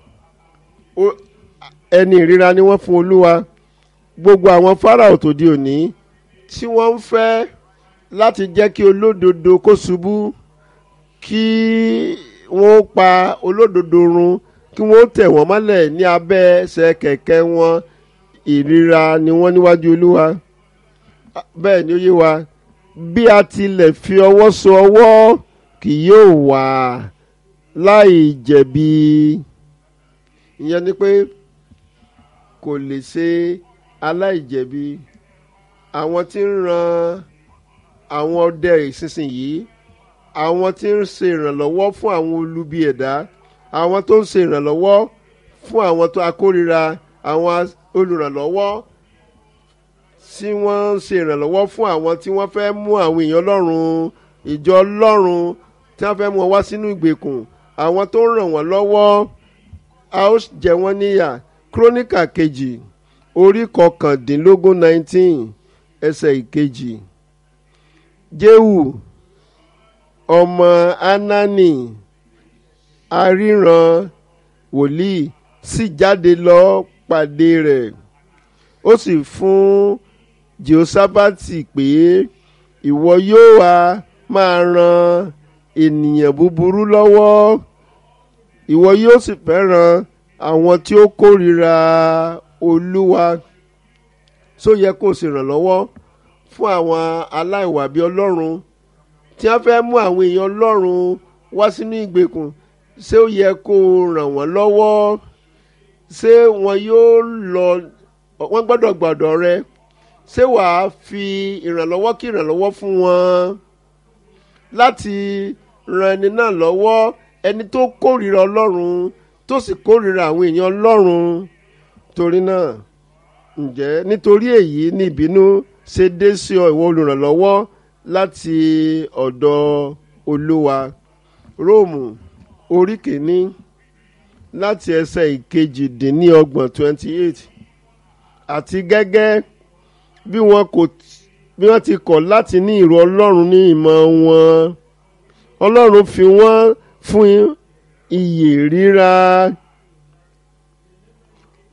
ẹni ìríra ni wọ́n fún olúwa gbogbo àwọn Fáráò tó di òní tí wọ́n ń fẹ́ láti jẹ́ kí olódodo kó ṣubú kí wọ́n pa olódodo run kí wọ́n tẹ̀ wọ́n mọ́lẹ̀ ní abẹ́ ẹsẹ̀ kẹ̀kẹ́ wọn ìríra ni wọ́n níwájú olúwa bẹ́ẹ̀ ni ó yé wa bí a tilẹ̀ fi ọwọ́ so ọwọ́ kì yóò wà láì jẹ̀bi ìyẹn ni pé kò lè ṣe aláìjẹ̀bi àwọn tí ń ran àwọn ọdẹ ìsinsìnyí àwọn tí ń ṣe ìrànlọ́wọ́ fún àwọn olubi ẹ̀dá àwọn tó ń ṣe ìrànlọ́wọ́ fún àwọn tó akórira àwọn olùrànlọ́wọ́ tí wọ́n ń ṣe ìrànlọ́wọ́ fún àwọn tí wọ́n fẹ́ mú àwọn èèyàn ọlọ́run ìjọ ọlọ́run tí wọ́n fẹ́ mú wọn wá sínú ìgbèkùn àwọn tó ń ràn wọ́n lọ́wọ́ a ó jẹ wọ́n níyà kírónìkà kejì orí kọkàndínlógún nineteen ẹsẹ̀ ìkejì jéhù ọmọ anani aríran wòlíì sì jáde lọ pàdé rẹ̀ ó sì fún jehoshaphati pé ìwọ yóò wá máa ran ènìyàn búburú lọ́wọ́ ìwọ yóò sì fẹ́ràn àwọn tí ó kórìíra olúwa tó yẹ kó o sì ràn lọ́wọ́ fún àwọn aláìwà bí ọlọ́run tí wọ́n fẹ́ mú àwọn èèyàn ọlọ́run wá sínú ìgbèkùn ṣé ó yẹ kó o ràn wọ́n lọ́wọ́ ṣé wọn yóò lọ wọ́n gbọ́dọ̀ gbọ́dọ̀ rẹ ṣé wàá fi ìrànlọ́wọ́ kí ìrànlọ́wọ́ fún wọn láti ran ẹni náà lọ́wọ́ ẹni tó kórìíra ọlọ́run tó sì kórìíra àwọn èèyàn ọlọ́run torí náà ǹjẹ́ nítorí èyí ní ìbínú ṣe dé sí ọ ìwọ olùrànlọ́wọ́ láti ọ̀dọ̀ olúwa róòmù orí kìíní láti ẹsẹ̀ ìkejì-dín-ní-ọgbọ̀n twenty eight àti gẹ́gẹ́ bí wọn kò bí wọ́n ti kọ̀ láti ní ìrò ọlọ́run ní ìmọ̀ wọn ọlọ́run fi wọ́n fún iyè ríra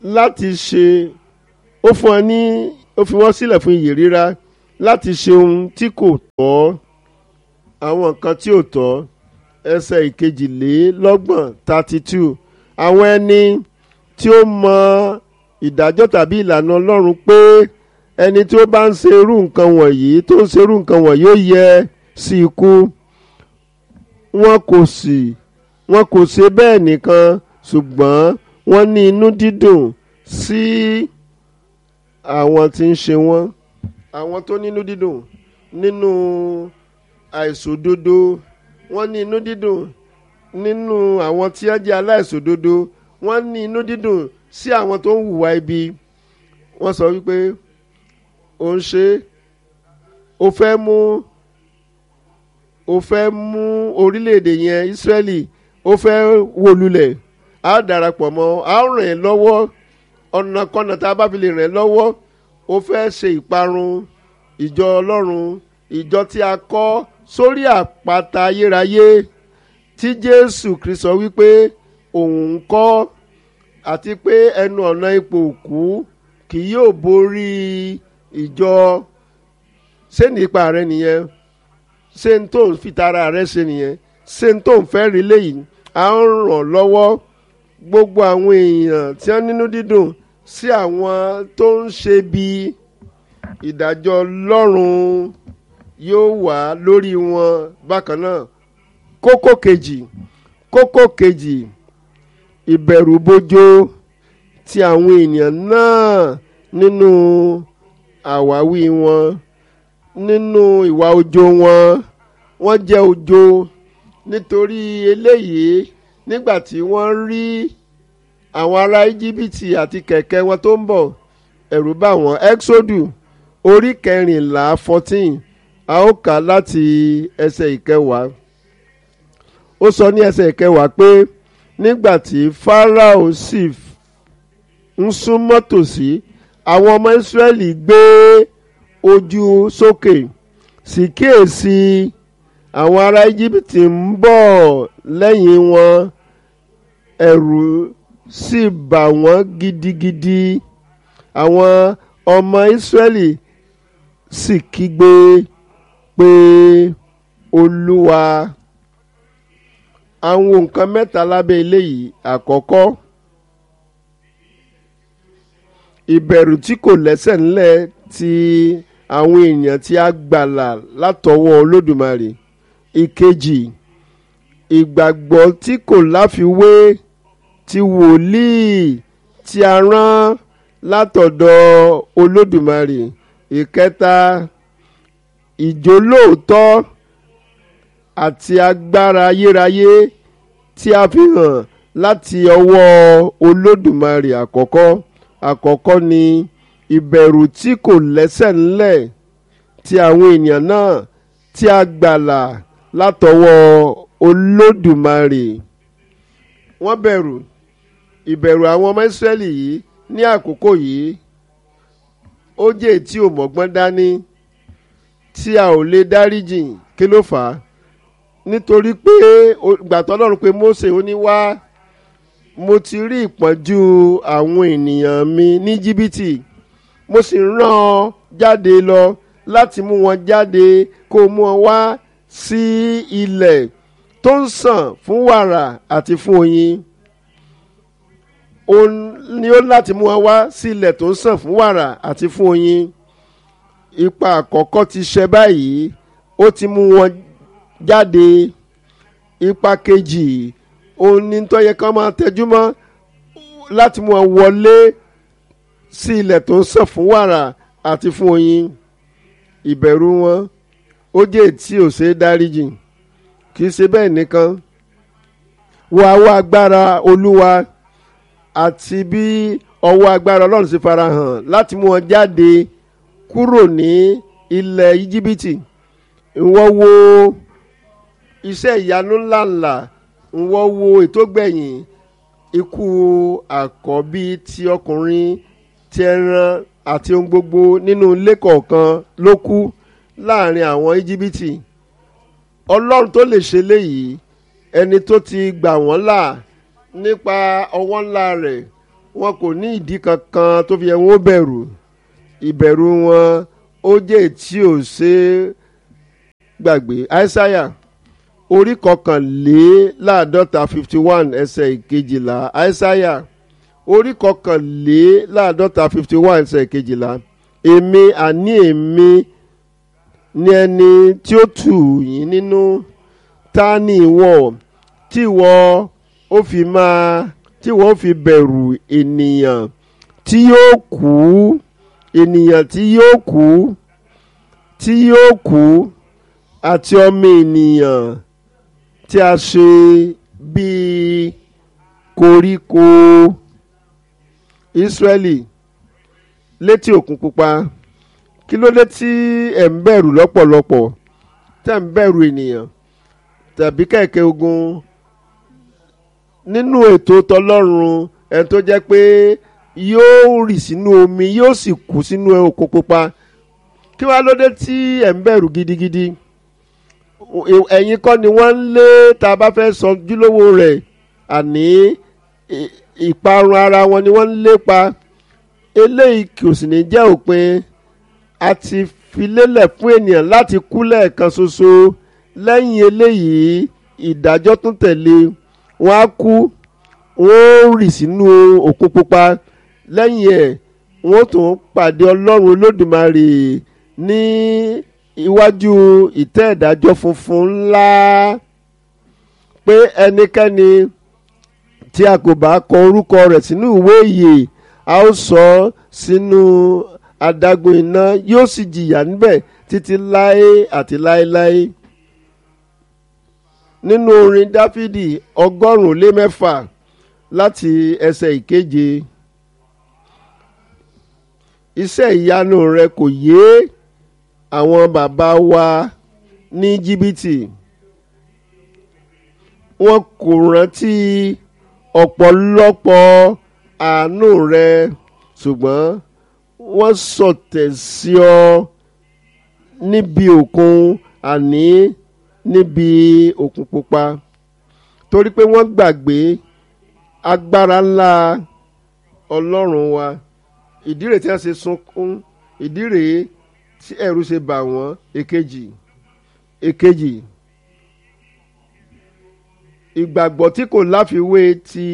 láti ṣe ó fún wọn ní ó fi wọ́n sílẹ̀ fún iyè rírá láti ṣe ohun tí kò tọ́ àwọn nǹkan tí ò tọ́ ẹsẹ̀ ìkejìlélọ́gbọ̀n thirty two àwọn ẹni tí ó mọ ìdájọ́ tàbí ìlànà ọlọ́run pé ẹni tí ó bá ń ṣe irú nǹkan wọ̀nyí tó ń ṣe irú nǹkan wọ̀nyí ó yẹ sí ikú wọn kò sì wọn kò ṣe bẹ́ẹ̀ nìkan ṣùgbọ́n wọ́n ní inú dídùn sí àwọn tí ń ṣe wọ́n àwọn tó nínú dídùn nínú àìṣòdodo wọ́n ní inú dídùn nínú àwọn tí wọ́n jẹ́ aláìṣòdodo wọ́n ní inú dídùn sí àwọn tó ń hùwà ibi wọ́n sọ wípé ó ń ṣe ó fẹ́ mú ó fẹ́ mú orílẹ̀-èdè yẹn Ísírẹ́lì ó fẹ́ wó lulẹ̀ á darapọ̀ mọ́ á ràn ẹ́ lọ́wọ́ ọ̀nàkọ́nà tá a bá fi lè ràn ẹ́ lọ́wọ́ ó fẹ́ ṣe ìparun ìjọ Ọlọ́run ìjọ tí a kọ́ sórí àpáta ayérayé tí Jésù Kristo wípé òun ń kọ́ àti pé ẹnu ọ̀nà ipò òkú kì yóò borí ìjọ ṣé nípa rẹ nìyẹn ṣé n tó ń fi tara rẹ ṣe nìyẹn ṣé n tó ń fẹ́ rí léyìí à ń ràn lọ́wọ́ gbogbo àwọn èèyàn tí wọ́n nínú dídùn sí àwọn tó ń ṣe bí ìdájọ́ Ọlọ́run yóò wà lórí wọn bákan náà kókó kejì kókó kejì ìbẹ̀rùbojo ti àwọn ènìyàn náà nínú àwáwí wọn nínú ìwà ojo wọn wọ́n jẹ́ ojo nítorí eléyìí nígbà tí wọ́n rí àwọn ará íjíbítì àti kẹ̀kẹ́ wọn tó ń bọ̀ ẹ̀rù bá wọn exodu orí kẹrìnlá fourteen a ó kà láti ẹsẹ̀ ìkẹwàá ó sọ ní ẹsẹ̀ ìkẹwàá pé nígbà tí Fáráò sì ń súnmọ́ tòsí àwọn ọmọ Ísírẹ́lì gbé ojú sókè sì kíyèsí àwọn ará Íjíbítì ń bọ̀ lẹ́yìn wọn ẹ̀rù sì bà wọ́n gidigidi àwọn ọmọ Ísírẹ́lì sì kígbe pé Olúwa àwọn nǹkan mẹ́ta lábẹ́ eléyìí àkọ́kọ́ ìbẹ̀rù tí kò lẹ́sẹ̀ ńlẹ̀ ti àwọn èèyàn tí a gbàlà látọwọ́ Olódùmarè ìkejì ìgbàgbọ́ tí kò láfiwé ti wòlíì tí a rán látọ̀dọ̀ Olódùmarè ìkẹta ìjólóòtọ́ àti agbára ayérayé tí a fi hàn láti ọwọ́ Olódùmarè àkọ́kọ́ àkọ́kọ́ ni ìbẹ̀rù tí kò lẹ́sẹ̀ ńlẹ̀ ti àwọn ènìyàn náà tí a gbàlà látọwọ́ Olódùmarè wọ́n bẹ̀rù ìbẹ̀rù àwọn ọmọ Ísírẹ́lì yìí ní àkókò yìí ó jẹ́ tí ò mọ̀gbọ́n dání tí a ò lè dáríjìn kí ló fà á nítorí pé gbàtọ́ Ọlọ́run pé Mósè ó ní wá mo ti rí ìpọ́njú àwọn ènìyàn mi ní jìbìtì mo sì rán ọ jáde lọ láti mú wọn jáde kó mú wọn wá sí ilẹ̀ tó ń sàn fún wàrà àti fún oyin òun ni ó láti mú wọn wá sí ilẹ̀ tó ń sàn fún wàrà àti fún oyin ipa àkọ́kọ́ ti ṣe báyìí ó ti mú wọn jáde ipa kejì òun ni tó yẹ kán máa tẹjú mọ́ láti mú wọn wọlé sí ilẹ̀ tó ń sàn fún wàrà àti fún oyin ìbẹ̀rù wọn ó jẹ́ tí ò ṣe é dáríjì kì í ṣe bẹ́ẹ̀ nìkan wọ àwọ̀ agbára olúwa àti bí ọwọ́ agbára ọlọ́run ṣe farahàn láti mú wọn jáde kúrò ní ilẹ̀ íjíbítì ìwọ wo iṣẹ́ ìyanu ńláńlá ìwọ wo ètò gbẹ̀yìn ikú àkọ́bí ti ọkùnrin ti ẹran àti ohun gbogbo nínú ilé kọ̀ọ̀kan ló kú láàrin àwọn íjíbítì ọlọ́run tó lè ṣe léyìí ẹni tó ti gbà wọ́n là nípa ọwọ́ ńlá rẹ̀ wọn kò ní ìdí kankan tó fi yẹ wọn ó bẹ̀rù ìbẹ̀rù wọn ó jẹ́ tí ò ṣe é gbàgbé aísáyà orí kọkànléláàádọ́ta fifty one ẹsẹ̀ ìkejìlá aísáyà orí kọkànléláàádọ́ta fifty one ẹsẹ̀ ìkejìlá èmi àní èmi ni ẹni tí ó tù yín nínú ta ni ìwọ tí ìwọ ó fi máa tí ìwọ ó fi bẹ̀rù ènìyàn tí yóò kú ènìyàn tí yóò kú tí yóò kú àti ọmọ ènìyàn tí a ṣe bíi koríko Ísírẹ́lì létí òkun pupa kí ló dé tí ẹ̀ ń bẹ̀rù lọ́pọ̀lọpọ̀ tẹ̀ ń bẹ̀rù ènìyàn tàbí kẹ̀kẹ́ ogun nínú ètò tọlọ́run ẹni tó jẹ́ pé yóò rì sínú omi yóò sì kú sínú òkun pupa kí wàá ló dé tí ẹ̀ ń bẹ̀rù gidigidi ẹ̀yin kọ́ ni wọ́n ń lé tá a bá fẹ́ sọ júlówó rẹ̀ àní ìparun ara wọn ni wọ́n ń lépa eléyìí kò sì ní jẹ́ òpin a ti fi lélẹ̀ fún ènìyàn láti kú lẹ́ẹ̀kan ṣoṣo lẹ́yìn eléyìí ìdájọ́ tún tẹ̀lé wọ́n á kú wọ́n ó rì sínú òkun pupa lẹ́yìn ẹ̀ wọ́n tún pàdé ọlọ́run olódùmarè ní iwájú ìtẹ́ ìdájọ́ funfun ńlá pé ẹnikẹ́ni tí a kò bá kọ orúkọ rẹ̀ sínú ìwé ìyè a ó sọ ọ́ sínú adágún iná yóò sì jìyà níbẹ̀ títí láé àti láéláé nínú orin dáfídì ọgọ́rùn-ún lé mẹ́fà láti ẹsẹ̀ ìkeje iṣẹ́ ìyanu rẹ kò yé àwọn bàbá wa ní jìbìtì wọn kò rántí ọ̀pọ̀lọpọ̀ àánú rẹ ṣùgbọ́n wọ́n sọ̀tẹ̀ sí ọ níbi òkun àní níbi òkun pupa torí pé wọ́n gbàgbé agbára ńlá ọlọ́run wa ìdí rèé tí wọ́n ṣe sunkún ìdí rèé tí ẹ̀rù ṣe bà wọ́n èkejì èkejì ìgbàgbọ́ tí kò láfiwé ti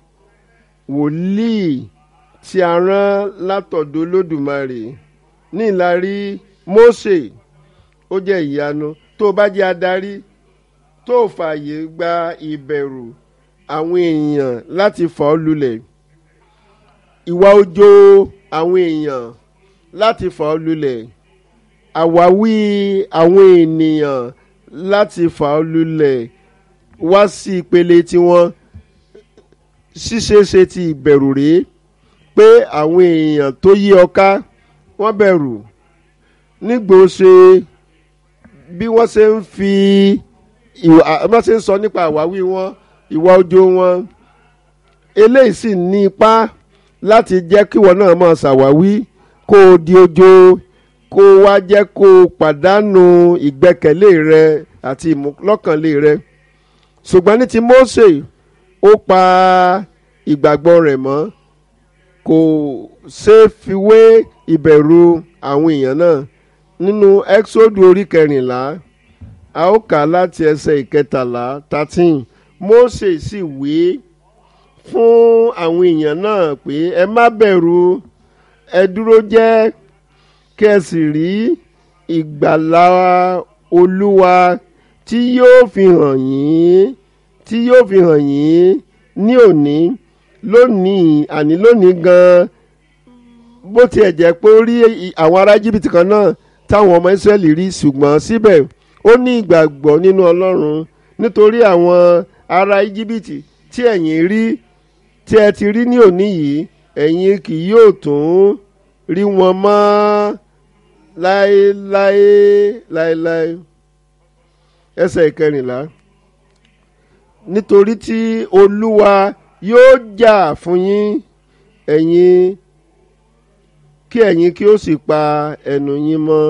wòlíì tí a rán látọ̀dọ̀ Olódùmarè ní ìlarí Mósè ó jẹ́ ìyanu tó o bá jẹ́ adarí tó o fààyè gba ìbẹ̀rù àwọn èèyàn láti fà ọ́ lulẹ̀ ìwà òjò àwọn èèyàn láti fà ọ́ lulẹ̀ àwáwí àwọn ènìyàn láti fà ọ́ lulẹ̀ wá sí ìpele tiwọn ṣíṣeéṣe ti ìbẹ̀rù rèé pé àwọn èèyàn tó yí ọ ká wọ́n bẹ̀rù nígbò ṣe bí wọ́n ṣe ń fi ìwà wọ́n ṣe ń sọ nípa àwáwí wọn ìwà ọjọ́ wọn eléyìí sì ní ipá láti jẹ́ kíwọ náà máa ṣàwáwí kó o di ojo kó o wá jẹ́ kó o pàdánù ìgbẹ́kẹ̀lé rẹ àti ìmúlọ́kànlé rẹ ṣùgbọ́n ní ti Mósè ó pa ìgbàgbọ́ rẹ̀ mọ́ kò ṣe é fi wé ìbẹ̀rù àwọn èèyàn náà nínú Ẹ́xódù orí kẹrìnlá a ó kà á láti ẹsẹ̀ ìkẹtàlá thirteen Mósè sì wí fún àwọn èèyàn náà pé ẹ má bẹ̀rù ẹ dúró jẹ́ kí ẹ sì rí ìgbàlà Olúwa tí yóò fi hàn yín tí yóò fi hàn yín ní òní lónìí àní lónìí gan-an bó tiẹ̀ jẹ́ pé ó rí àwọn ará jìbìtì kan náà táwọn ọmọ Ísírẹ́lì rí ṣùgbọ́n síbẹ̀ ó ní ìgbàgbọ́ nínú Ọlọ́run nítorí àwọn ará Íjíbítì tí ẹ̀yin rí tí ẹ ti rí ní òní yìí ẹ̀yin kì yóò tún rí wọn mọ́ láéláé láéláé ẹsẹ̀ ìkẹrìnlá nítorí tí Olúwa yóò jà fún yín ẹ̀yin kí ẹ̀yin kí ó sì pa ẹnu yín mọ́.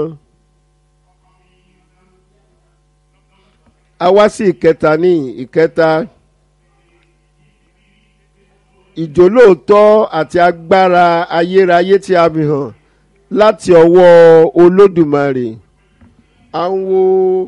a wá sí ìkẹta ní ìkẹta ìjólóòtọ́ àti agbára ayérayé tí a fi hàn láti ọwọ́ olódùmarè à ń wo